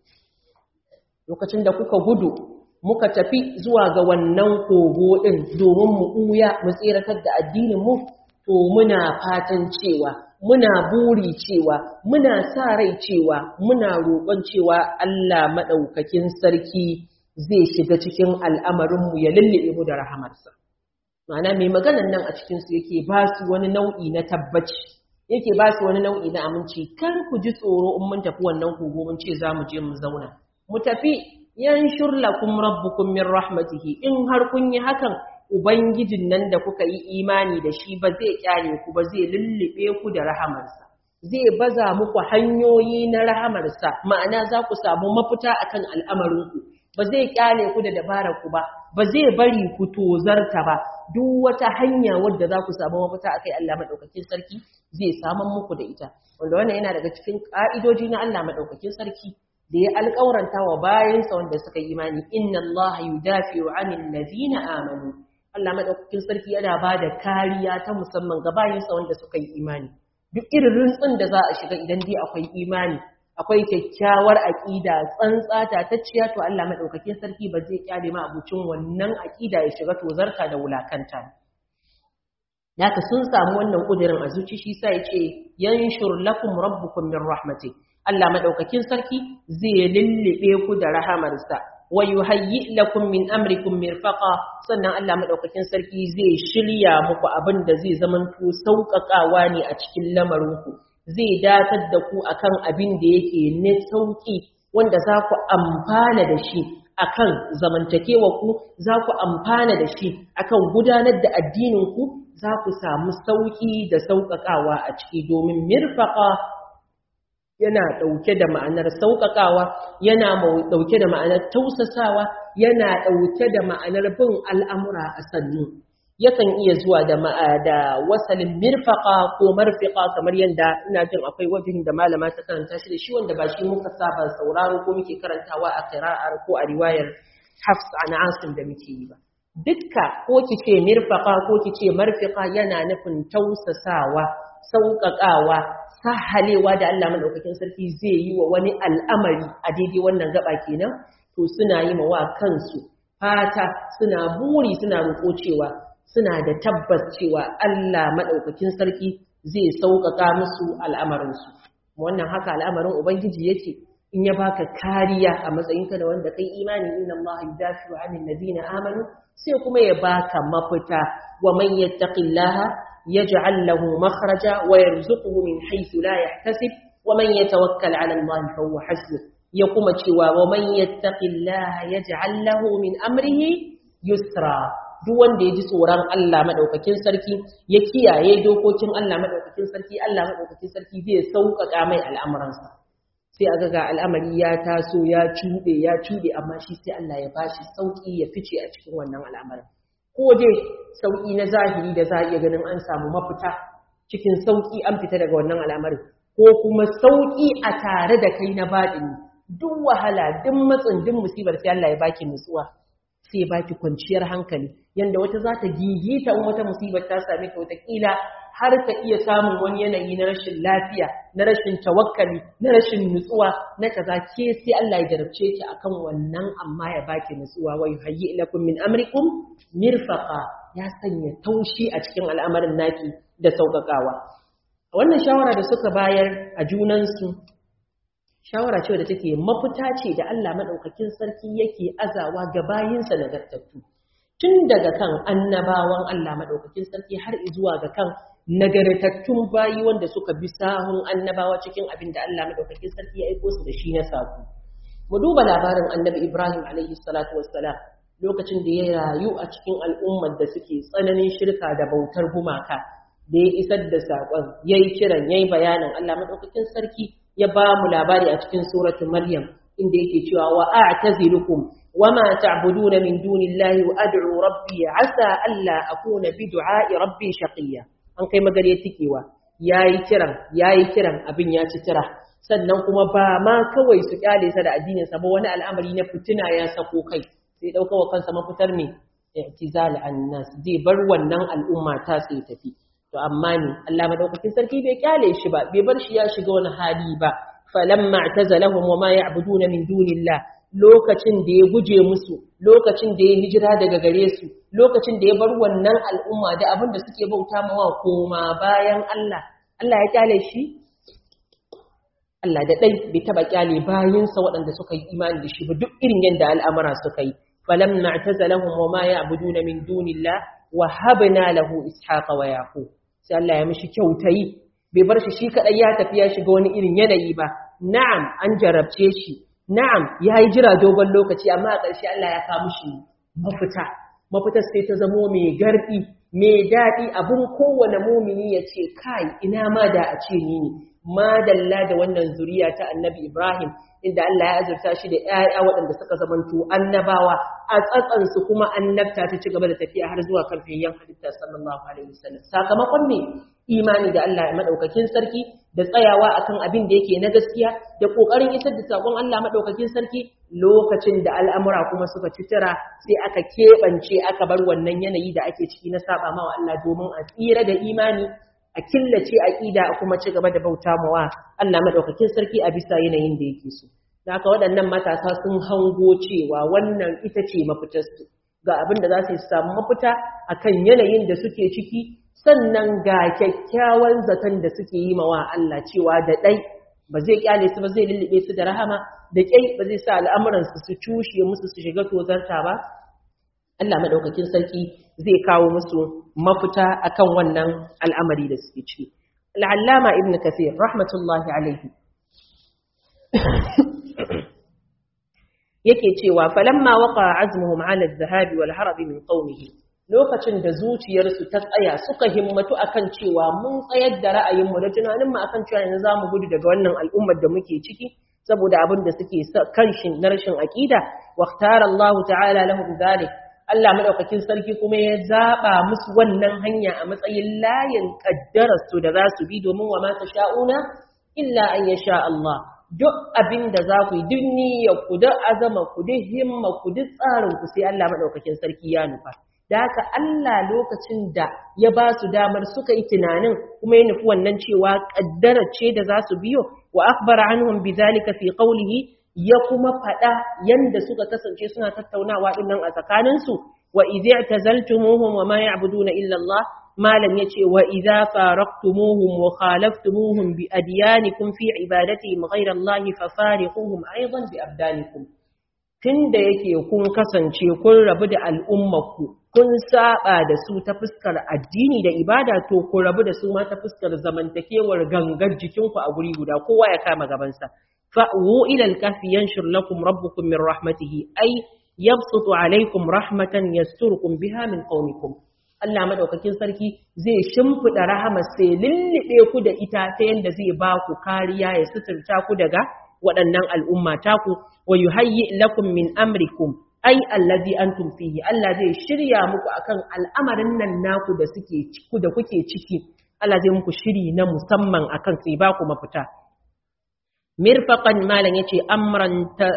lokacin da kuka gudu muka tafi zuwa ga wannan kogo din domin mu ɓuya mu tsiratar da addinin mu to muna fatan cewa muna buri cewa muna sa rai cewa muna roƙon cewa Allah maɗaukakin sarki zai shiga cikin al'amarinmu ya lullube mu da rahamarsa. Ma'ana mai maganan nan a cikinsu yake ba su wani nau'i na tabbaci, yake ba su wani nau'i na aminci, kar ku ji tsoro in mun tafi wannan kogo mun ce za mu je mu zauna. Mu tafi yan shurlakum rabbukum min rahmatihi in har kun yi hakan Ubangijin nan da kuka yi imani da shi ba zai kyale ku ba zai lullube ku da rahamarsa. Zai baza muku hanyoyi na rahamarsa, ma'ana za ku samu mafita akan al'amarinku. Ba zai kyale ku da dabarar ku ba, ba zai bari ku tozarta ba. Duk wata hanya wadda za ku samu mafita akai Allah madaukakin sarki zai saman muku da ita. Wanda wannan yana daga cikin ka'idoji na Allah madaukakin sarki. da ya alƙawaranta wa bayansa wanda suka yi imani inna Allah yudafi'u 'anil ladina amanu Allah madaukakin sarki yana ba da kariya ta musamman ga bayinsa wanda suka yi imani duk irin rintsin da za a shiga idan dai akwai imani akwai kyakkyawar aqida tsantsa ta ciya to Allah madaukakin sarki ba zai kyale ma abucin wannan aqida ya shiga tozarta da wulakanta Yaka sun samu wannan kudirin a zuci shi sa yace yanshur lakum rabbukum min rahmati Allah madaukakin sarki zai lullube ku da rahamarsa wa yuhayyi lakum min amrikum mirfaqa sannan Allah madaukakin sarki zai shirya muku abin da zai zamanto sauƙaƙawa ne a cikin lamarinku zai datar da ku akan abin da yake ne sauki wanda za ku amfana da shi akan zamantakewa ku za ku amfana da shi akan gudanar da addinin ku za ku samu sauki da sauƙaƙawa a ciki domin mirfaqa yana ɗauke da ma'anar sauƙaƙawa yana ɗauke da ma'anar tausasawa yana ɗauke da ma'anar bin al'amura a sannu yakan iya zuwa da da wasalin mirfaqa ko marfiqa kamar yadda ina jin akwai wajen da malama ta karanta shi da shi wanda ba shi muka saba sauraro ko muke karantawa a qira'ar ko a riwayar Hafs an Asim da muke yi ba dukka ko kice mirfaqa ko kice marfiqa yana nufin tausasawa sauƙaƙawa sahalewa da Allah madaukakin sarki zai yi wa wani al'amari a daidai wannan gaba kenan to suna yi wa kansu fata suna buri suna roƙo cewa suna da tabbas cewa Allah madaukakin sarki zai sauƙaƙa musu al'amarinsu wannan haka al'amarin ubangiji yake in ya baka kariya a matsayinka da wanda kai imani inna Allah yudafi'u 'anil ladina amanu sai kuma ya baka mafita wa man yattaqillaha yaj'al lahu makhraja wa yarzuquhu min haythu la yahtasib wa man yatawakkal 'ala Allah fa huwa hasbuh ya kuma cewa wa man yattaqillaha yaj'al lahu min amrihi yusra duk wanda ya ji tsoron Allah madaukakin sarki ya kiyaye dokokin Allah madaukakin sarki Allah madaukakin sarki zai sauƙaƙa mai al'amuransa sai aga ga al'amari ya taso ya cuɗe ya cuɗe amma shi sai Allah ya bashi sauƙi ya fice a cikin wannan al'amarin ko dai sauƙi na zahiri da za a iya ganin an samu mafita cikin sauƙi an fita daga wannan al'amarin ko kuma sauƙi a tare da kai na baɗini duk wahala duk matsin duk musibar sai Allah ya baki nutsuwa sai baki kwanciyar hankali yanda wata za ta gigita in wata musibar ta same ka wataƙila har ka iya samun wani yanayi na rashin lafiya na rashin tawakkali na rashin nutsuwa na kaza ke sai Allah ya jarabce ki akan wannan amma ya baki nutsuwa wa yuhayyi lakum min amrikum mirfaqa ya sanya taushi a cikin al'amarin naki da sauƙaƙawa wannan shawara da suka bayar a junansu shawara ce da take mafita ce da Allah madaukakin sarki yake azawa ga bayinsa nagartattu tun daga kan annabawan Allah madaukakin sarki har zuwa ga kan nagartattun bayi wanda suka bi sahun annabawa cikin abin da Allah madaukakin sarki ya aiko su da shi na sako mu duba labarin annabi Ibrahim alaihi salatu wassalam lokacin da ya rayu a cikin al'ummar da suke tsananin shirka da bautar gumaka da ya isar da saƙon yayi kiran yayi bayanin Allah madaukakin sarki ya ba mu labari a cikin suratu Maryam inda yake cewa wa a'tazilukum wama ta'buduna min dunillahi wa ad'u rabbi asa alla akuna bi du'a'i rabbi shaqiya an kai magare tikewa yayi kiran yayi kiran abin ya ci tira sannan kuma ba ma kawai su kyale sa da addinin sa ba wani al'amari na fitina ya sako kai sai dauka wa kansa mafitar me i'tizal annas zai bar wannan al'umma ta sai tafi to amma ne Allah madaukakin sarki bai kyale shi ba bai bar shi ya shiga wani hali ba falamma i'tazalahum wama ya'buduna min dunillah lokacin da ya guje musu lokacin da ya hijira daga gare su lokacin da ya bar wannan al'umma da abin da suke bauta mawa koma bayan Allah Allah ya kyale shi Allah da dai bai taba kyale bayinsa waɗanda suka yi imani da shi ba duk irin yadda al'amura suka yi falamma i'tazalahum wama ya'buduna min dunillah wa habna lahu ishaqa wa yaqub sai Allah ya mishi kyautayi bai bar shi shi kadai ya tafi ya shiga wani irin yanayi ba na'am an jarabce shi na'am yayi jira dogon lokaci amma a ƙarshe Allah ya kawo mishi mafita mafita sai ta zamo mai gardi mai daɗi abun kowane mumini ya ce kai ina ma da a ce ni ne madalla da wannan zuriya ta annabi Ibrahim inda Allah ya azurta shi da ‘ya'ya waɗanda suka zamanto annabawa a tsatsansu kuma annabta ta ci gaba da tafiya har zuwa kan fiyayyen halitta sallallahu alaihi wasallam sakamakon ne imani da Allah ya madaukakin sarki da tsayawa akan abin da yake na gaskiya da kokarin isar da sakon Allah madaukakin sarki lokacin da al'amura kuma suka ci tira sai aka keɓance aka bar wannan yanayi da ake ciki na saba mawa Allah domin a tsira da imani a killace aqida a kuma ci gaba da bauta mawa Allah madaukakin sarki a bisa yanayin da yake so da haka waɗannan matasa sun hango cewa wannan ita ce mafitarsu ga abin da za su samu mafita akan yanayin da suke ciki sannan ga kyakkyawan zaton da suke yi mawa Allah cewa da ɗai ba zai kyale su ba zai lullube su da rahama da ƙyai ba zai sa al'amuransu su cushe musu su shiga tozarta ba Allah maɗaukakin sarki zai kawo musu mafita akan wannan al'amari da suke ciki. Al'allama Ibn Kathir, rahmatullahi alaihi, yake cewa, falamma waka azmuhum ala zahabi wal harabi min qaumihi lokacin da zuciyarsu ta tsaya suka himmatu akan cewa mun tsayar da ra'ayinmu da tunaninmu akan cewa yanzu za mu gudu daga wannan al'ummar da muke ciki saboda abin da suke kan shi na rashin aƙida wa Allah ta'ala lahum dhalik Allah madaukakin sarki kuma ya zaba musu wannan hanya a matsayin layin kaddarar su da za su bi domin wa ma sha'una illa an yasha Allah duk abin da za ku yi duk niyyar ku duk azama ku duk himma ku duk tsarin ku sai Allah madaukakin sarki ya nufa da haka Allah lokacin da ya ba su damar suka yi tunanin kuma ya nufi wannan cewa kaddara ce da za su biyo wa akhbara anhum bidhalika fi qawlihi ya kuma faɗa yanda suka kasance suna tattaunawa din nan a tsakaninsu wa idza tazaltumuhum wa ma ya'buduna illa Allah malam yace wa idza faraqtumuhum wa khalaftumuhum bi adyanikum fi ibadatihim ghayra Allah fafariquhum aidan bi abdanikum tunda yake kun kasance kun rabu da al'ummarku kun saba da su ta fuskar addini da ibada to ku rabu da su ma ta fuskar zamantakewar gangar jikinku a guri guda kowa ya kama gabansa fa'u ila al-kahfi yanshur lakum rabbukum min rahmatihi ay yabsutu alaykum rahmatan yasturukum biha min qaumikum Allah madaukakin sarki zai shimfida rahama sai lullube ku da ita ta yanda zai ba ku kariya ya suturta ku daga waɗannan al'umma taku wa yuhayyi lakum min amrikum ai allazi antum fihi Allah zai shirya muku akan al'amarin nan naku da suke ciku da kuke ciki Allah zai muku shiri na musamman akan sai ba ku mafita mirfaqan malan yace amran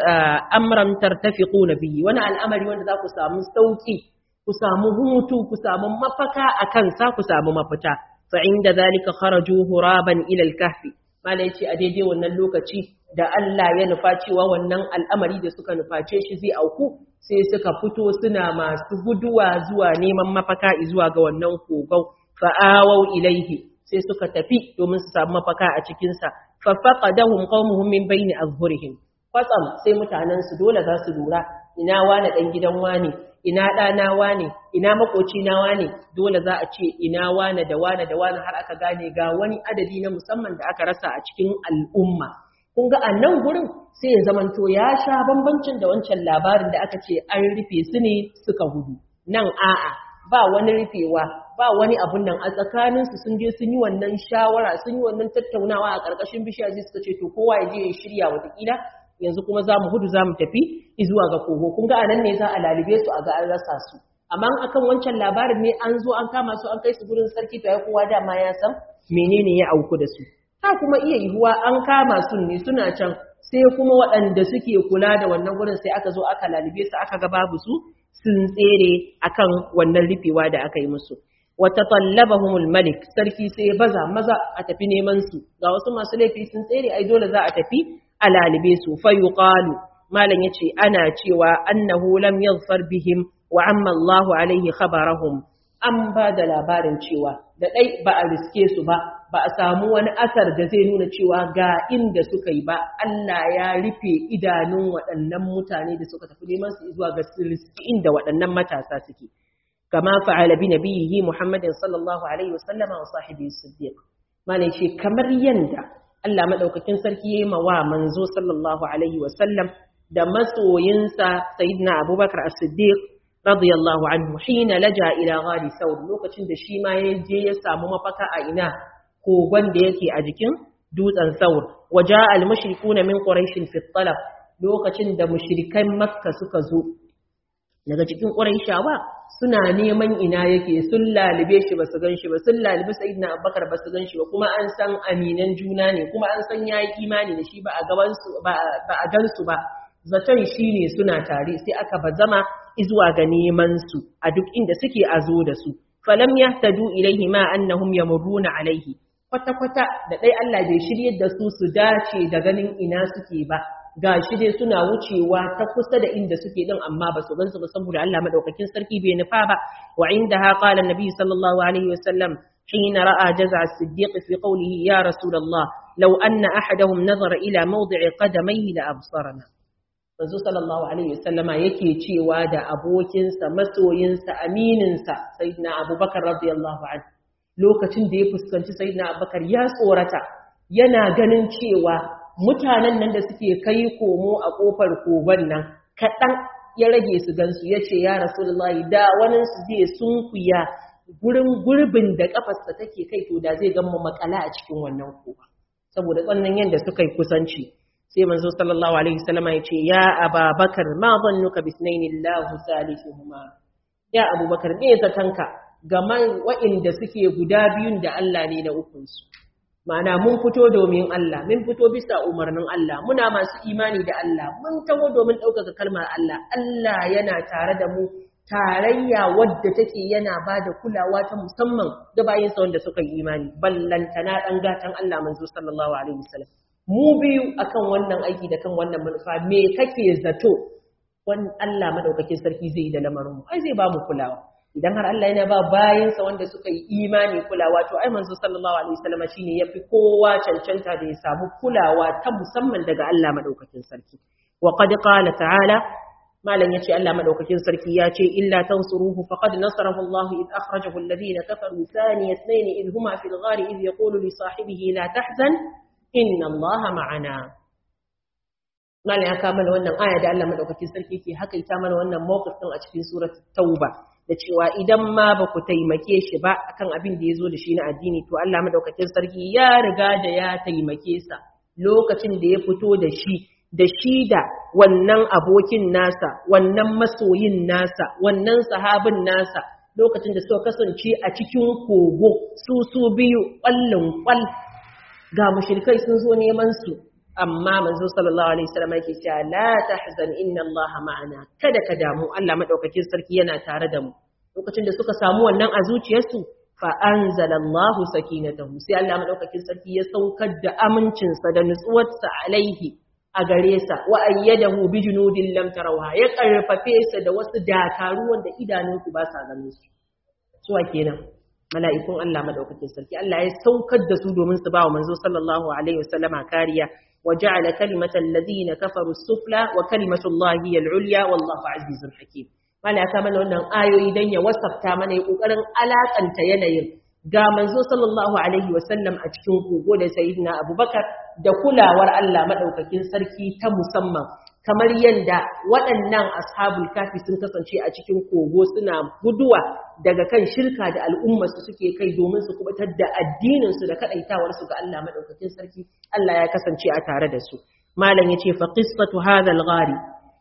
amran tartafiquna bihi wani al'amari wanda za ku samu sauki ku samu hutu ku samu mafaka akan sa ku samu mafita fa inda zalika kharaju huraban ila al-kahfi malan yace a daidai wannan lokaci da Allah ya nufa cewa wannan al'amari da suka nuface shi zai auku sai suka fito suna masu guduwa zuwa neman mafaka zuwa ga wannan kogon fa'awau ilaihi sai suka tafi domin su samu mafaka a cikinsa fafaqadahum qaumuhum min bayni azhurihim kwatsam sai mutanen su dole za su lura ina wane dan gidan wane ina ɗana wane ina makoci na wane dole za a ce ina wane da wane da wane har aka gane ga wani adadi na musamman da aka rasa a cikin al'umma kun ga a nan gurin sai ya zamanto ya sha bambancin da wancan labarin da aka ce an rufe su ne suka gudu nan a'a ba wani rufewa ba wani abun nan a tsakaninsu sun je sun yi wannan shawara sun yi wannan tattaunawa a ƙarƙashin bishiya zai suka ce to kowa ya je ya shirya watakila yanzu kuma za mu gudu za mu tafi zuwa ga kogo kun ga anan ne za a lalibe su a ga an rasa su amma akan wancan labarin ne an zo an kama su an kai su gurin sarki to ya kowa dama ya san menene ya auku da su ta kuma iya yiwuwa an kama su ne suna can sai kuma waɗanda suke kula da wannan gurin sai aka zo aka lalibe su aka ga babu su sun tsere akan wannan rufewa da aka yi musu wata tallabahumul malik sarki sai baza maza a tafi neman su ga wasu masu laifi sun tsere ai dole za a tafi a lalibe su fa yuqalu malam yace ana cewa annahu lam yaghfar bihim wa amma Allahu alaihi khabarahum an ba da labarin cewa da ɗai ba a riske su ba ba a samu wani asar da zai nuna cewa ga inda suka yi ba Allah ya rufe idanun waɗannan mutane da suka tafi neman su zuwa ga riski inda waɗannan matasa suke kama fa'ala bi nabiyhi Muhammadin sallallahu alaihi wasallam wa sahibi siddiq malai ce kamar yanda Allah madaukakin sarki yayi wa manzo sallallahu alaihi wasallam da masoyinsa sayyidina Abubakar as-Siddiq radiyallahu anhu hina laja ila ghari saur lokacin da shi ma ya je ya samu mafaka a ina kogon da yake a jikin dutsen saur waja al mushrikuna min quraish fi talab lokacin da mushrikan makka suka zo daga cikin quraishawa suna neman ina yake sun lalibe shi basu gan shi ba sun lalibe sayyidina abubakar basu gan shi ba kuma an san aminan juna ne kuma an san yayi imani da shi ba a gaban su ba a gan su ba zaton shine suna tare sai aka bazama izuwa ga neman su a duk inda suke a zo da su falam yahtadu ilaihi ma annahum yamurruna alaihi kwata kwata da dai Allah bai shiryar da su su dace da ganin ina suke ba gashi dai suna wucewa ta kusa da inda suke din amma ba su gansu ba saboda Allah madaukakin sarki bai nufa ba wa indaha qala annabi sallallahu alaihi wasallam حين رأى جزع الصديق في قوله يا رسول الله لو أن أحدهم نظر إلى موضع قدميه لأبصرنا manzo sallallahu alaihi wasallama yake cewa da abokinsa masoyinsa amininsa sayyidina abubakar radiyallahu anhu lokacin da ya fuskanci sayyidina abubakar ya tsorata yana ganin cewa mutanen nan da suke kai komo a kofar koban nan kaɗan ya rage su gansu ya ce ya rasulullahi da wani su zai sunkuya gurin gurbin da kafarsa take kai to da zai gama makala a cikin wannan koba saboda tsannan yadda suka yi kusanci sai manzo sallallahu alaihi wasallama ya ce ya ababakar ma zannuka bisnaini Allahu salisuhuma ya abubakar me zatanka game wa'inda suke guda biyun da Allah ne na ukun su ma'ana mun fito domin Allah mun fito bisa umarnin Allah muna masu imani da Allah mun taho domin ɗaukaka kalmar Allah Allah yana tare da mu tarayya wadda take yana ba da kulawa ta musamman ga bayinsa wanda suka yi imani ballantana ɗan gatan Allah manzo sallallahu alaihi wasallam mu biyu akan wannan aiki da kan wannan manufa me kake zato wani Allah madaukakin sarki zai yi da lamarin mu ai zai ba mu kulawa idan har Allah yana ba bayansa wanda suka yi imani kulawa to ai manzo sallallahu alaihi wasallam shine yafi kowa cancanta da ya samu kulawa ta musamman daga Allah madaukakin sarki wa qad qala ta'ala malam yace Allah madaukakin sarki ya ce illa tansuruhu faqad nasarahu Allah id akhrajahu alladhina kafaru thani ithnain id huma fil ghar id yaqulu li sahibihi la tahzan inna Allah ma'ana malam ya kama wannan aya da Allah madaukakin sarki ke hakaita mana wannan mawqif din a cikin surat tauba da cewa idan ma ba ku taimake shi ba akan abin da ya zo da shi na addini to Allah madaukakin sarki ya riga da ya taimake sa lokacin da ya fito da shi da shi da wannan abokin nasa wannan masoyin nasa wannan sahabin nasa lokacin da suka kasance a cikin kogo su su biyu ƙwallon ƙwal ga mushrikai sun zo neman su amma manzo sallallahu alaihi wasallam yake cewa la tahzan inna allaha ma'ana kada ka damu Allah madaukakin sarki yana tare da mu lokacin da suka samu wannan a zuciyarsu fa anzalallahu sakinatahu sai Allah madaukakin sarki ya saukar da amincinsa da nutsuwarsa alaihi a gare sa wa ayyadahu bi junudin lam tarawha ya karfafe sa da wasu dakaru wanda idanunku ba sa ganin su suwa kenan mala'ikun Allah madaukakin sarki Allah ya saukar da su domin su ba wa manzo sallallahu alaihi wasallama kariya وجعل كلمة الذين كفروا السفلى وكلمة الله هي العليا والله عزيز حكيم mana ya kama wannan ayoyi dan ya wasafta mana ya kokarin alakanta yanayin ga manzo sallallahu alaihi wasallam a cikin kogo da sayyidina abubakar da kulawar Allah madaukakin sarki ta musamman kamar yadda waɗannan ashabul kafi sun kasance a cikin kogo suna guduwa daga kan shirka da al'ummarsu suke kai domin su kubutar da addininsu da kaɗaitawarsu ga Allah maɗaukakin sarki Allah ya kasance a tare da su malam ya ce fa qissatu hadha al-ghari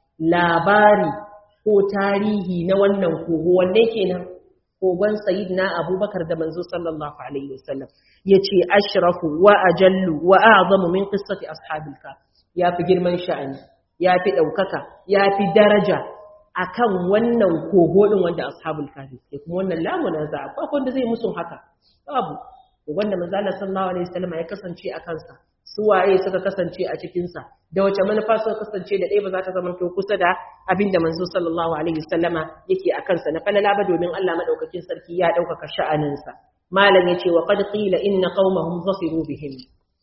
labari ko tarihi na wannan kogo wanne kenan kogon sayyidina abubakar da manzo sallallahu alaihi wasallam yace ashrafu wa ajallu wa a'zamu min qissati ashabil kaf ya fi girman sha'ani ya fi ɗaukaka ya fi daraja a kan wannan kogo ɗin wanda ashabul kafi ke kuma wannan lamuna za a ba wanda zai musu haka babu wanda manzala sallallahu alaihi wasallam ya kasance a kansa su waye suka kasance a cikinsa da wace manufa suka kasance da ɗaya ba za ta zama to kusa da abin da manzo sallallahu alaihi wasallama yake a kansa na falala ba domin Allah madaukakin sarki ya ɗaukaka sha'aninsa malam yace wa qad qila inna qaumahum zasiru bihim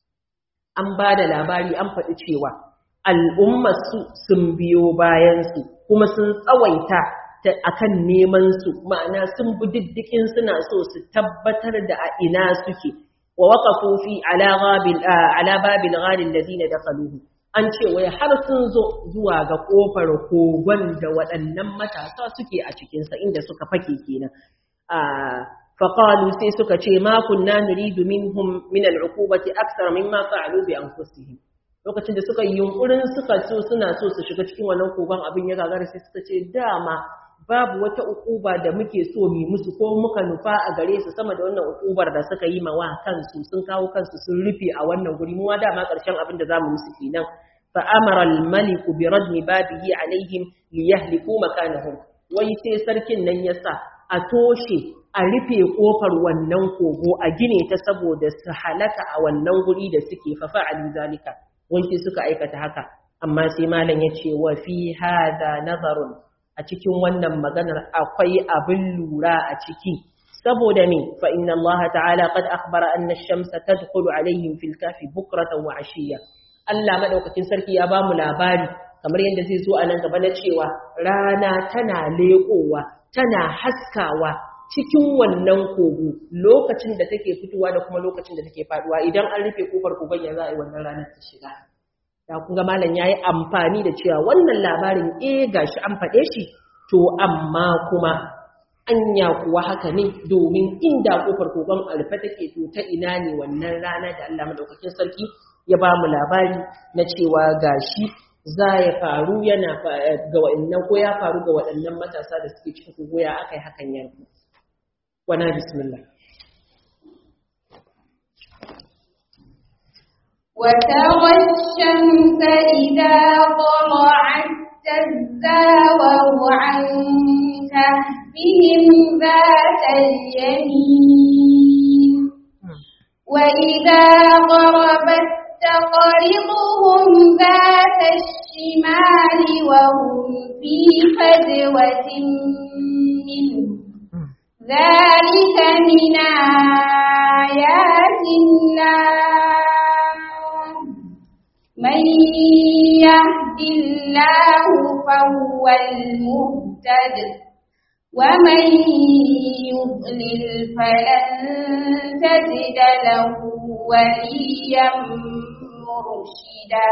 an ba da labari an faɗi cewa al'ummarsu sun biyo bayansu kuma sun tsawaita a kan nemansu ma'ana sun bi diddikin suna so su tabbatar da a ina suke wa waka kofi ala babil gharin da zina da kaluhu an ce wai har sun zo zuwa ga kofar kogon da waɗannan matasa suke a cikinsa inda suka fake kenan faƙalu sai suka ce ma kunna nuridu minhum min al'uqubati aksar mimma fa'alu bi anfusihim lokacin da suka yi yunkurin suka so suna so su shiga cikin wannan kogon abin ya gagara sai suka ce dama babu wata ukuba da muke so mu musu ko muka nufa a gare su sama da wannan ukubar da suka yi ma wa kansu sun kawo kansu sun rufe a wannan guri mu dama karshen abin da zamu musu kenan fa amara al malik bi radmi babihi alaihim li yahliku makanahum wai sai sarkin nan yasa a toshe a rufe kofar wannan kogo a gine ta saboda su halaka a wannan guri da suke fa fa'alu zalika wanki suka aikata haka amma sai malam ya ce wa fi hada nazarun a cikin wannan maganar akwai abin lura a ciki saboda me fa inna Allah ta'ala qad akhbara anna ash-shamsa tadkhulu alaihim fil kafi bukratan wa ashiya Allah madaukakin sarki ya bamu labari kamar yadda zai zo a nan gaba na cewa rana tana leƙowa tana haskawa cikin wannan kogo lokacin da take fitowa da kuma lokacin da take faduwa idan an rufe kofar kogon ya za a yi wannan ranar ta shiga da kun ga malam yayi amfani da cewa wannan labarin eh gashi an faɗe shi to amma kuma anya kuwa haka ne domin inda kofar kogon alfa take to ta ina ne wannan rana da Allah madaukakin sarki ya ba mu labari na cewa gashi za ya faru yana ga wa'annan ko ya faru ga waɗannan matasa da suke cikin kogo ya akai hakan yanzu wana bismillah وترى الشمس إذا طلعت تزاور عن كهفهم ذات اليمين وإذا غربت تقرضهم ذات الشمال وهم في فجوة منه ذلك من آيات الله من يهد الله فهو المهتد ومن يضلل فلن تجد له وليا مرشدا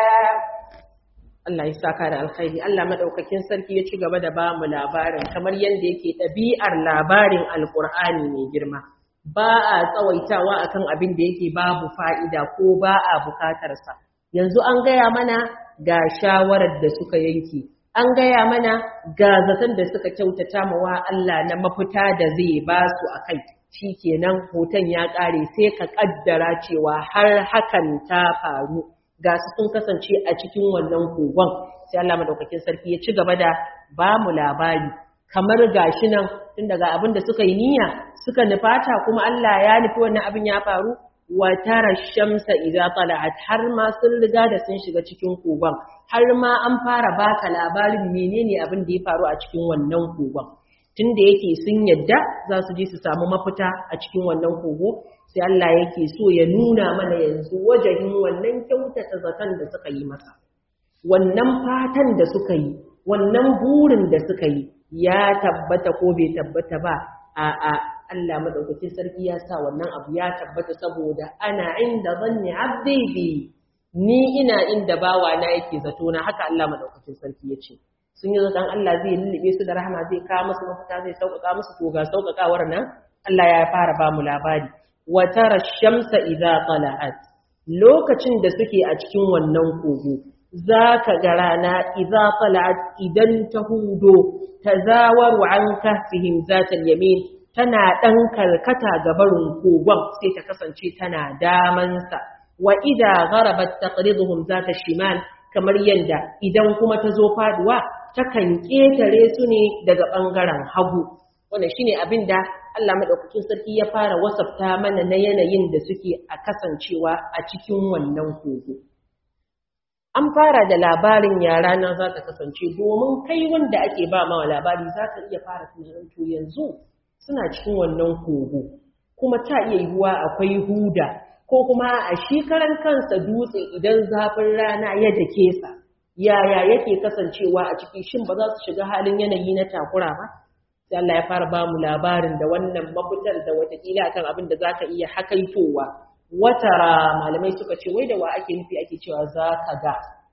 Allah ya saka da alkhairi Allah madaukakin sarki ya ci gaba da bamu labarin kamar yadda yake ɗabi'ar labarin alkur'ani mai girma ba a tsawaitawa akan abin da yake babu fa'ida ko ba a bukatarsa yanzu an gaya mana ga shawarar da suka yanke an gaya mana ga zaton da suka kyautata mawa Allah na mafita da zai ba su a kai shi kenan hoton ya ƙare sai ka ƙaddara cewa har hakan ta faru ga su sun kasance a cikin wannan kogon sai Allah madaukakin sarki ya ci gaba da ba mu labari kamar gashi nan tun daga abin da suka yi niyya suka nufata kuma Allah ya nufi wannan abin ya faru wa tara shamsa idza tala'at har ma sun riga da sun shiga cikin kogon har ma an fara baka labarin menene abin da ya faru a cikin wannan kogon tunda yake sun yadda za su je su samu mafita a cikin wannan kogo sai Allah yake so ya nuna mana yanzu wajahin wannan kyautata zaton da suka yi masa wannan fatan da suka yi wannan burin da suka yi ya tabbata ko bai tabbata ba a'a Allah madaukakin sarki ya sa wannan abu ya tabbata saboda ana inda zanni abdi bi ni ina inda bawa na yake zato na haka Allah madaukakin sarki ya ce sun yi zaton Allah zai lullube su da rahama zai kawo musu mafita zai sauƙaƙa musu to ga sauƙaƙawar nan Allah ya fara ba mu labari wa tara shamsa idza tala'at lokacin da suke a cikin wannan kogo zaka ga rana idza tala'at idan ta hudo tazawaru an kahfihim zatal yamin tana ɗan karkata ga barin kogon sai ta kasance tana damansa wa ida gharabat taqriduhum zata shimal kamar yanda idan kuma ta zo faduwa takan ketare su ne daga bangaren hagu wannan shine abin da Allah madaukakin sarki ya fara wasafta mana na yanayin da suke a kasancewa a cikin wannan kogo an fara da labarin yara na za ta kasance domin kai wanda ake ba mawa labari za ka iya fara tunanin to yanzu suna cikin wannan kogo kuma ta iya yiwuwa akwai huda ko kuma a shi karan kansa dutse idan zafin rana ya dake sa yaya yake kasancewa a ciki shin ba za su shiga halin yanayi na takura ba sai Allah ya fara ba mu labarin da wannan mafitar da watakila akan abin da zaka iya hakaitowa watara malamai suka ce wai da wa ake nufi ake cewa zaka ga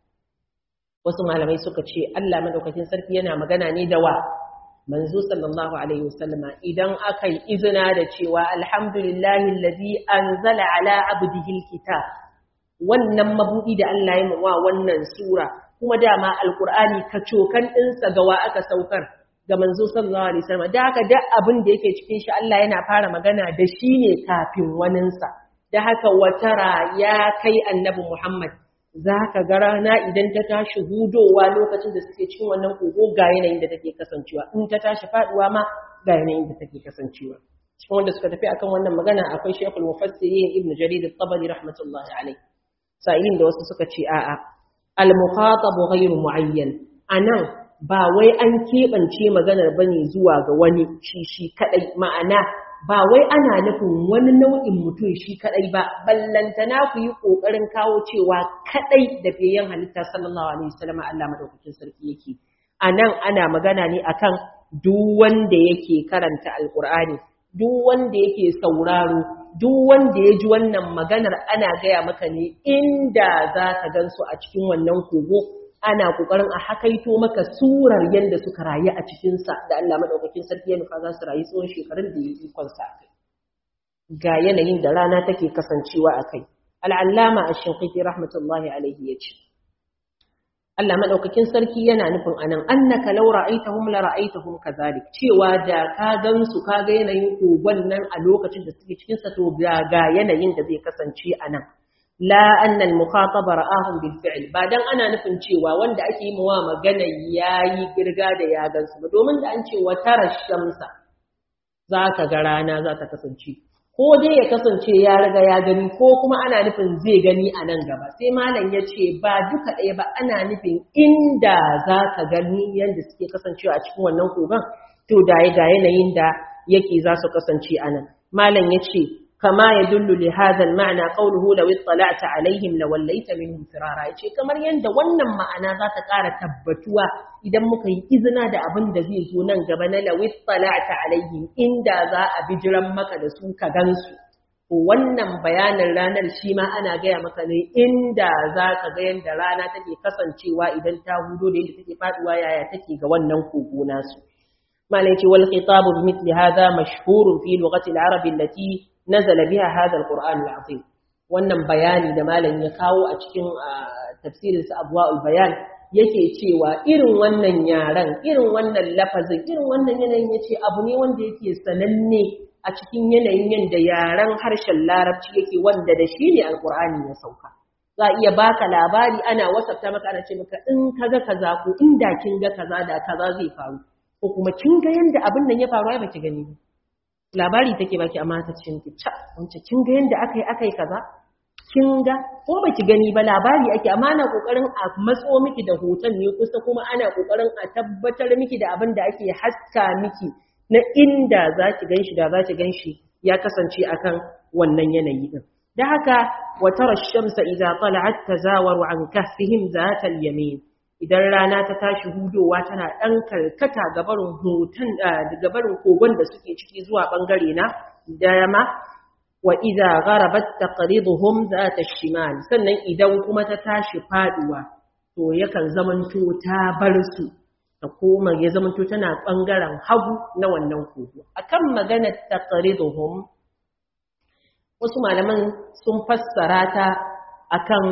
wasu malamai suka ce Allah madaukakin sarki yana magana ne da wa manzo sallallahu alaihi wasallama idan aka yi izina da cewa alhamdulillahi allazi anzala ala abdihi alkitab wannan mabudi da Allah ya wa wannan sura kuma dama alqur'ani kacokan dinsa ga wa aka saukar ga manzo sallallahu alaihi wasallama da haka duk abin da yake cikin shi Allah yana fara magana da shi ne kafin waninsa da haka watara ya kai annabi Muhammad za ka ga rana idan ta tashi hudowa lokacin da suke cikin wannan kogo ga yanayin da take kasancewa in ta tashi faduwa ma ga yanayin da take kasancewa cikin wanda suka tafi akan wannan magana akwai Sheikhul Mufassirin Ibn Jarir at-Tabari rahmatullahi alayh sa'ilin da wasu suka ce a'a al-mukhatab ghayru muayyan anan ba wai an keɓance maganar bane zuwa ga wani shi shi kadai ma'ana ba wai ana nufin wani nau'in mutum shi kadai ba ballantana ku yi kokarin kawo cewa kadai da fiyayen halitta sallallahu alaihi wasallam Allah madaukakin sarki yake anan ana magana ne akan duk wanda yake karanta alqur'ani duk wanda yake sauraro duk wanda ya ji wannan maganar ana gaya maka ne inda za ka gansu a cikin wannan kogo ana kokarin a hakaito maka surar yadda suka rayu a cikinsa da Allah maɗaukakin sarki ya nufa za su rayu tsawon shekarun da ya yi ikonsa a kai ga yanayin da rana take kasancewa a kai al'allama a shinƙiƙi rahmatullahi alaihi ya ce Allah maɗaukakin sarki yana nufin anan annaka law ra'aytahum la ra'aytahum kadhalik cewa da ka gansu ka ga yanayin kogon nan a lokacin da suke cikin sa to ga yanayin da zai kasance anan la annal mukhataba ra'ahum bil fi'l ba dan ana nufin cewa wanda ake yi mawa magana yayi girga da ya gansu ba domin da an ce wa tara shamsa zaka ga rana za ta kasance ko dai ya kasance ya riga ya gani ko kuma ana nufin zai gani a nan gaba sai malam ya ce ba duka ɗaya ba ana nufin inda za ka gani yadda suke kasancewa a cikin wannan kogon to da ga yanayin da yake za su kasance a nan malam ya ce kama ya dullu li hadha ma'ana qawluhu law ittala'ta alaihim lawallaita minhum firara yace kamar yanda wannan ma'ana za ta ƙara tabbatuwa idan muka yi izina da abin da zai zo nan gaba na law ittala'ta alaihim inda za a bijiran maka da su ka gansu to wannan bayanin ranar shi ma ana gaya maka ne inda za ka ga yanda rana take kasancewa idan ta hudo da yadda take faduwa yaya take ga wannan kogo nasu malai ce wal khitabu bi mithli hadha mashhurun fi lughati al-arab allati nazala biha hadha al-Qur'an al-azim wannan bayani da malam ya kawo a cikin tafsirin sa abwaul bayan yake cewa irin wannan yaran irin wannan lafazin irin wannan yanayin yace abu ne wanda yake sananne a cikin yanayin yanda yaran harshen larabci yake wanda da shi ne alqur'ani ya sauka za iya baka labari ana wasafta maka ana ce maka in kaga kaza ko inda kin ga kaza da kaza zai faru ko kuma kin ga yanda abin nan ya faru ai baki gani ba labari take baki amma ta ce miki ca wance kin ga yanda akai akai kaza kin ga ko baki gani ba labari ake amma ana kokarin a matso miki da hoton ne kusa kuma ana kokarin a tabbatar miki da abin da ake haska miki na inda zaki ganshi da zaki ganshi ya kasance akan wannan yanayi din da haka wa tara shamsa idza tala'at tazawaru an kahfihim zata al-yamin idan rana ta tashi hudowa tana ɗan karkata gabarin hoton gabarin kogon da suke ciki zuwa ɓangare na dama wa idza gharabat taqriduhum zata shimal sannan idan kuma ta tashi faduwa to yakan zamanto ta bar su ta koma ya zamanto tana ɓangaren hagu na wannan kogo akan maganar taqriduhum wasu malaman sun fassara ta akan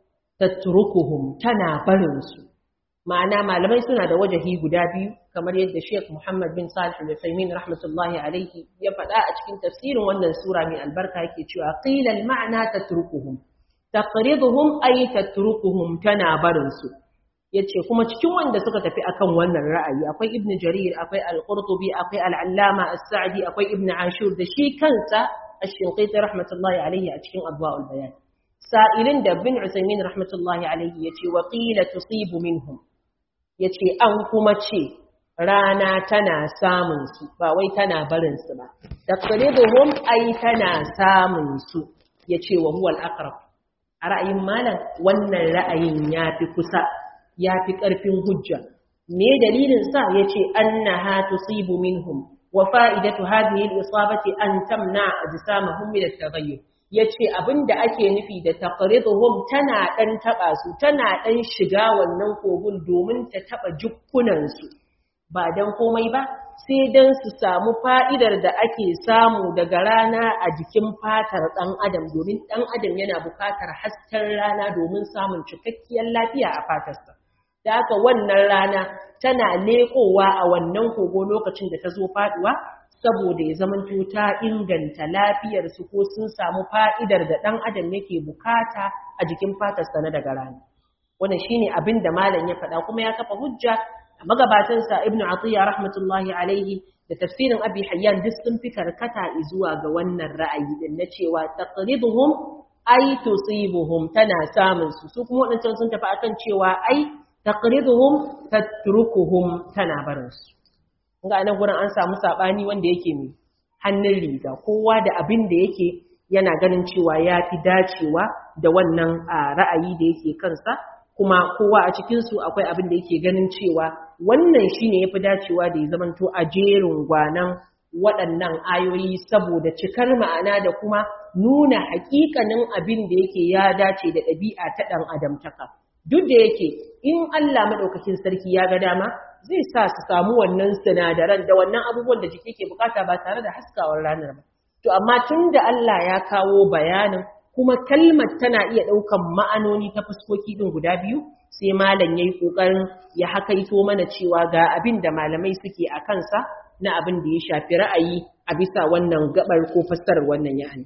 tatrukuhum tana barin su ma'ana malamai suna da wajahi guda biyu kamar yadda Sheikh Muhammad bin Salih al-Uthaymeen rahmatullahi alayhi ya faɗa a cikin tafsirin wannan sura mai albarka yake cewa qila al-ma'na tatrukuhum taqriduhum ay tatrukuhum tana barin su yace kuma cikin wanda suka tafi akan wannan ra'ayi akwai Ibn Jarir akwai Al-Qurtubi akwai Al-Allama As-Sa'di akwai Ibn Ashur da shi kansa Ash-Shinqiti rahmatullahi alayhi a cikin Adwa'ul Bayan sa'ilin da bin Usaimin rahmatullahi alaihi ya ce, waƙila tusibu minhum, ya ce, an kuma ce, rana tana samunsu, ba wai tana barinsu ba. Da ƙaribuhum ai tana samunsu, ya ce wa huwal akrab. A ra'ayin malam, wannan ra'ayin ya fi kusa, ya fi ƙarfin hujja. Me dalilin sa ya ce, an na ha tusibu minhum, wa fa'idatu hadhihi al-isabati an tamna ajsamahum min at-taghayyur. ya ce abin da ake nufi da taqriduhum tana ɗan taɓa su tana ɗan shiga wannan kogun domin ta taɓa jukkunansu ba don komai ba sai don su samu fa'idar da ake samu daga rana a jikin fatar ɗan adam domin ɗan adam yana buƙatar hasken rana domin samun cikakkiyar lafiya a fatarsa da haka wannan rana tana leƙowa a wannan kogo lokacin da ta zo faɗuwa saboda ya zamanto ta inganta lafiyarsu ko sun samu fa'idar da ɗan adam yake bukata a jikin fatarsa na daga rana. Wannan shi ne abin da malam ya faɗa kuma ya kafa hujja a magabatansa Ibn Atiyya rahmatullahi alaihi da tafsirin Abi Hayyan duk sun fi karkata zuwa ga wannan ra'ayi din na cewa taqriduhum ay tusibuhum tana samun su su kuma wadancan sun tafi akan cewa ai taqriduhum tatrukuhum tana barin su ga nan gurin an samu sabani wanda yake mai hannun riga kowa da abin da yake yana ganin cewa ya fi dacewa da wannan ra'ayi da yake kansa kuma kowa a cikinsu akwai abin da yake ganin cewa wannan shine ya fi dacewa da ya zamanto a jerin gwanan waɗannan ayoyi saboda cikar ma'ana da kuma nuna haƙiƙanin abin da yake ya dace da ɗabi'a ta ɗan adamtaka duk da yake in Allah maɗaukakin sarki ya ga dama zai sa su samu wannan sinadaran da wannan abubuwan da jiki ke bukata ba tare da haskawar ranar ba. To amma tun da Allah ya kawo bayanin kuma kalmar tana iya ɗaukan ma'anoni ta fuskoki ɗin guda biyu sai malam ya yi ƙoƙarin ya hakaito mana cewa ga abin da malamai suke a kansa na abin da ya shafi ra'ayi a bisa wannan gabar ko fassarar wannan ya'ani.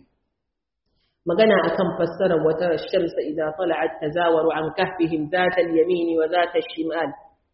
magana akan fassarar wata shamsa idza tala'at tazawaru an kahfihim zata al-yamini wa zata shimal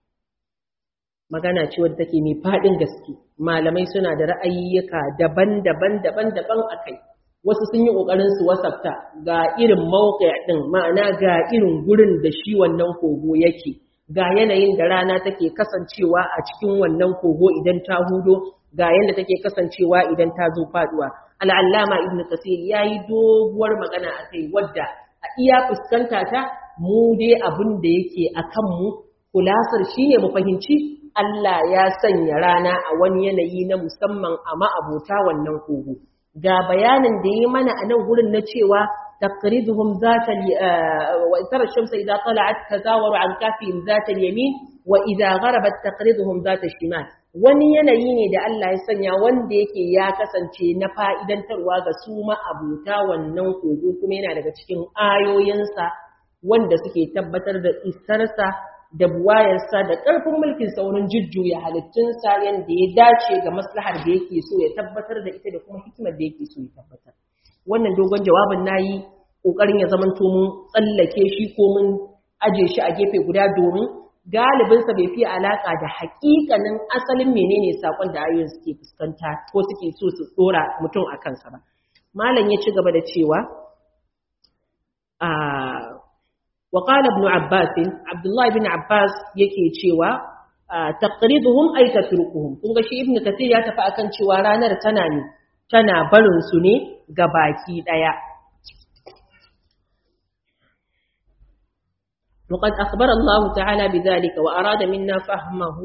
magana ce wadda take mai fadin gaske malamai suna da ra'ayyuka daban-daban daban-daban akai wasu sun yi ƙoƙarin su wasafta ga irin mawuƙa ɗin ma'ana ga irin gurin da shi wannan kogo yake ga yanayin da rana take kasancewa a cikin wannan kogo idan ta hudo ga yadda take kasancewa idan ta zo faduwa al'allama ibn kasir ya yi doguwar magana a kai wadda a iya fuskanta ta mu dai abin da yake a kanmu kulasar shi ne mu fahimci Allah ya sanya rana a wani yanayi na musamman a ma'abota wannan kogo ga bayanin da yi mana a nan gurin na cewa تقرضهم ذات ال... وترى الشمس إذا طلعت تزاور عن كافهم ذات اليمين وإذا غربت تقرضهم ذات الشمال wani yanayi ne da Allah ya sanya wanda yake ya kasance na fa'idantarwa ga su ma'abuta wannan kogo kuma yana daga cikin ayoyinsa wanda suke tabbatar da isarsa da buwayarsa da ƙarfin mulkin saurin jujjuya halittunsa yadda ya dace ga maslahar da yake so ya tabbatar da ita da kuma hikimar da yake so ya tabbatar. wannan dogon jawabin nayi kokarin ya zaman to mun tsallake shi ko mun aje shi a gefe guda domin galibin sa bai fi alaka da haƙiƙanin asalin menene sakon da ayoyin suke fuskanta ko suke so su dora mutum a kansa ba malam ya ci gaba da cewa a wa qala ibn abbas abdullah ibn abbas yake cewa taqriduhum ay tatrukuhum kun ga shi ibn kathir ya tafi akan cewa ranar tana ne tana barin su ne ga baki ɗaya. وقد أخبر الله تعالى بذلك وأراد منا فهمه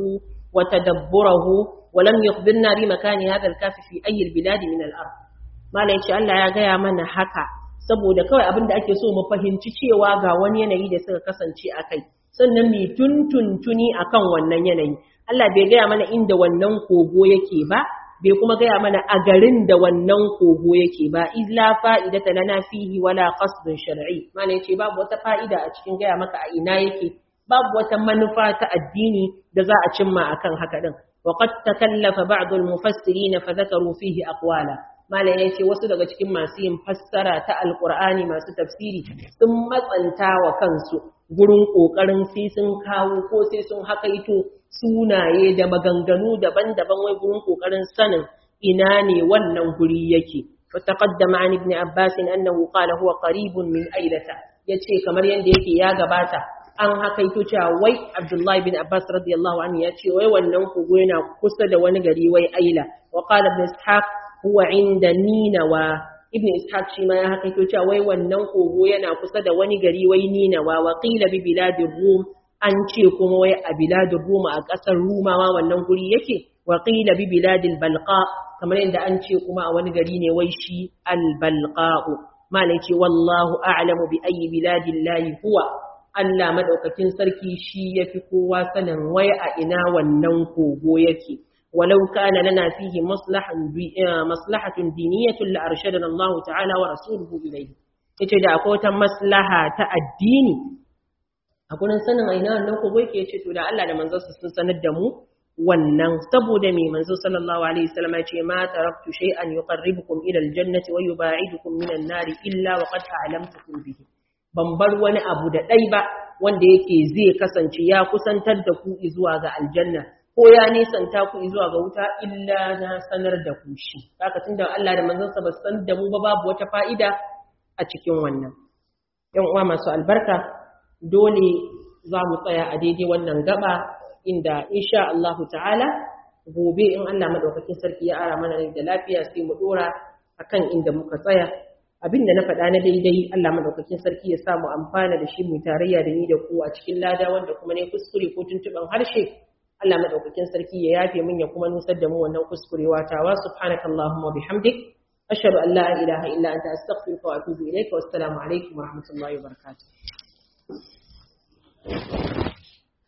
وتدبره ولم يخبرنا بمكان هذا الكاف في أي البلاد من الأرض ما لا يشاء الله يا gaya mana haka saboda kawai abin da ake so mu fahimci cewa ga wani yanayi da suka kasance a kai sannan mu tuntuntuni akan wannan yanayi Allah bai gaya mana inda wannan kogo yake ba bai kuma gaya mana a garin da wannan kogo yake ba illa fa'idata lana fihi wala qasdun shar'i mana yace babu wata fa'ida a cikin gaya maka a ina yake babu wata manufa ta addini da za a cimma akan haka din wa qad takallafa ba'd al-mufassirin fa dhakaru fihi aqwala mala yace wasu daga cikin masu yin fassara ta alqur'ani masu tafsiri sun matsanta wa kansu gurin kokarin sai sun kawo ko sai sun hakaito sunaye da maganganu daban-daban wai gurin kokarin sanin ina ne wannan guri yake fataqaddama an ibn abbas annahu qala huwa qaribun min ailata yace kamar yanda yake ya gabata an hakaito cewa wai abdullahi bin abbas radiyallahu anhu yace wai wannan kogo yana kusa da wani gari wai aila wa qala ibn ishaq huwa inda ninawa ibn ishaq shi ma ya hakaito cewa wai wannan kogo yana kusa da wani gari wai ninawa wa qila bi biladir rum an ce kuma wai a biladin Roma a ƙasar Rumawa wannan guri yake wa qila bi biladil balqa kamar yadda an ce kuma a wani gari ne wai shi al balqa'u malai ce wallahu a'lamu bi ayyi biladillahi huwa Allah madaukakin sarki shi yafi kowa sanin wai a ina wannan kogo yake ولو كان لنا فيه مصلحة مصلحة دينية لأرشدنا الله تعالى ورسوله إليه yace da akwai wata maslaha ta addini a gurin sanin aina wannan kogo yake ce to da Allah da manzonsa sun sanar da mu wannan saboda me manzo sallallahu alaihi wasallam ya ce ma taraktu shay'an yuqarribukum ila aljannati wa yubaidukum minan nari illa wa qad a'lamtukum bihi ban bar wani abu da dai ba wanda yake zai kasance ya kusantar da ku zuwa ga aljanna ko ya nisanta ku zuwa ga wuta illa na sanar da ku shi haka tunda Allah da manzonsa ba san da mu ba babu wata fa'ida a cikin wannan yan uwa masu albarka dole za mu tsaya a daidai wannan gaba inda insha Allahu ta'ala gobe in Allah madaukakin sarki ya ara mana da lafiya sai mu dora akan inda muka tsaya abinda na faɗa na daidai Allah madaukakin sarki ya samu amfana da shi mu tarayya da ni da ku a cikin lada wanda kuma ne kuskure ko tuntuban harshe Allah madaukakin sarki ya yafe min ya kuma nusar da mu wannan kuskurewa tawa subhanakallahumma bihamdik ashhadu an la ilaha illa anta astaghfiruka wa atubu ilayka wassalamu alaikum wa rahmatullahi wa barakatuh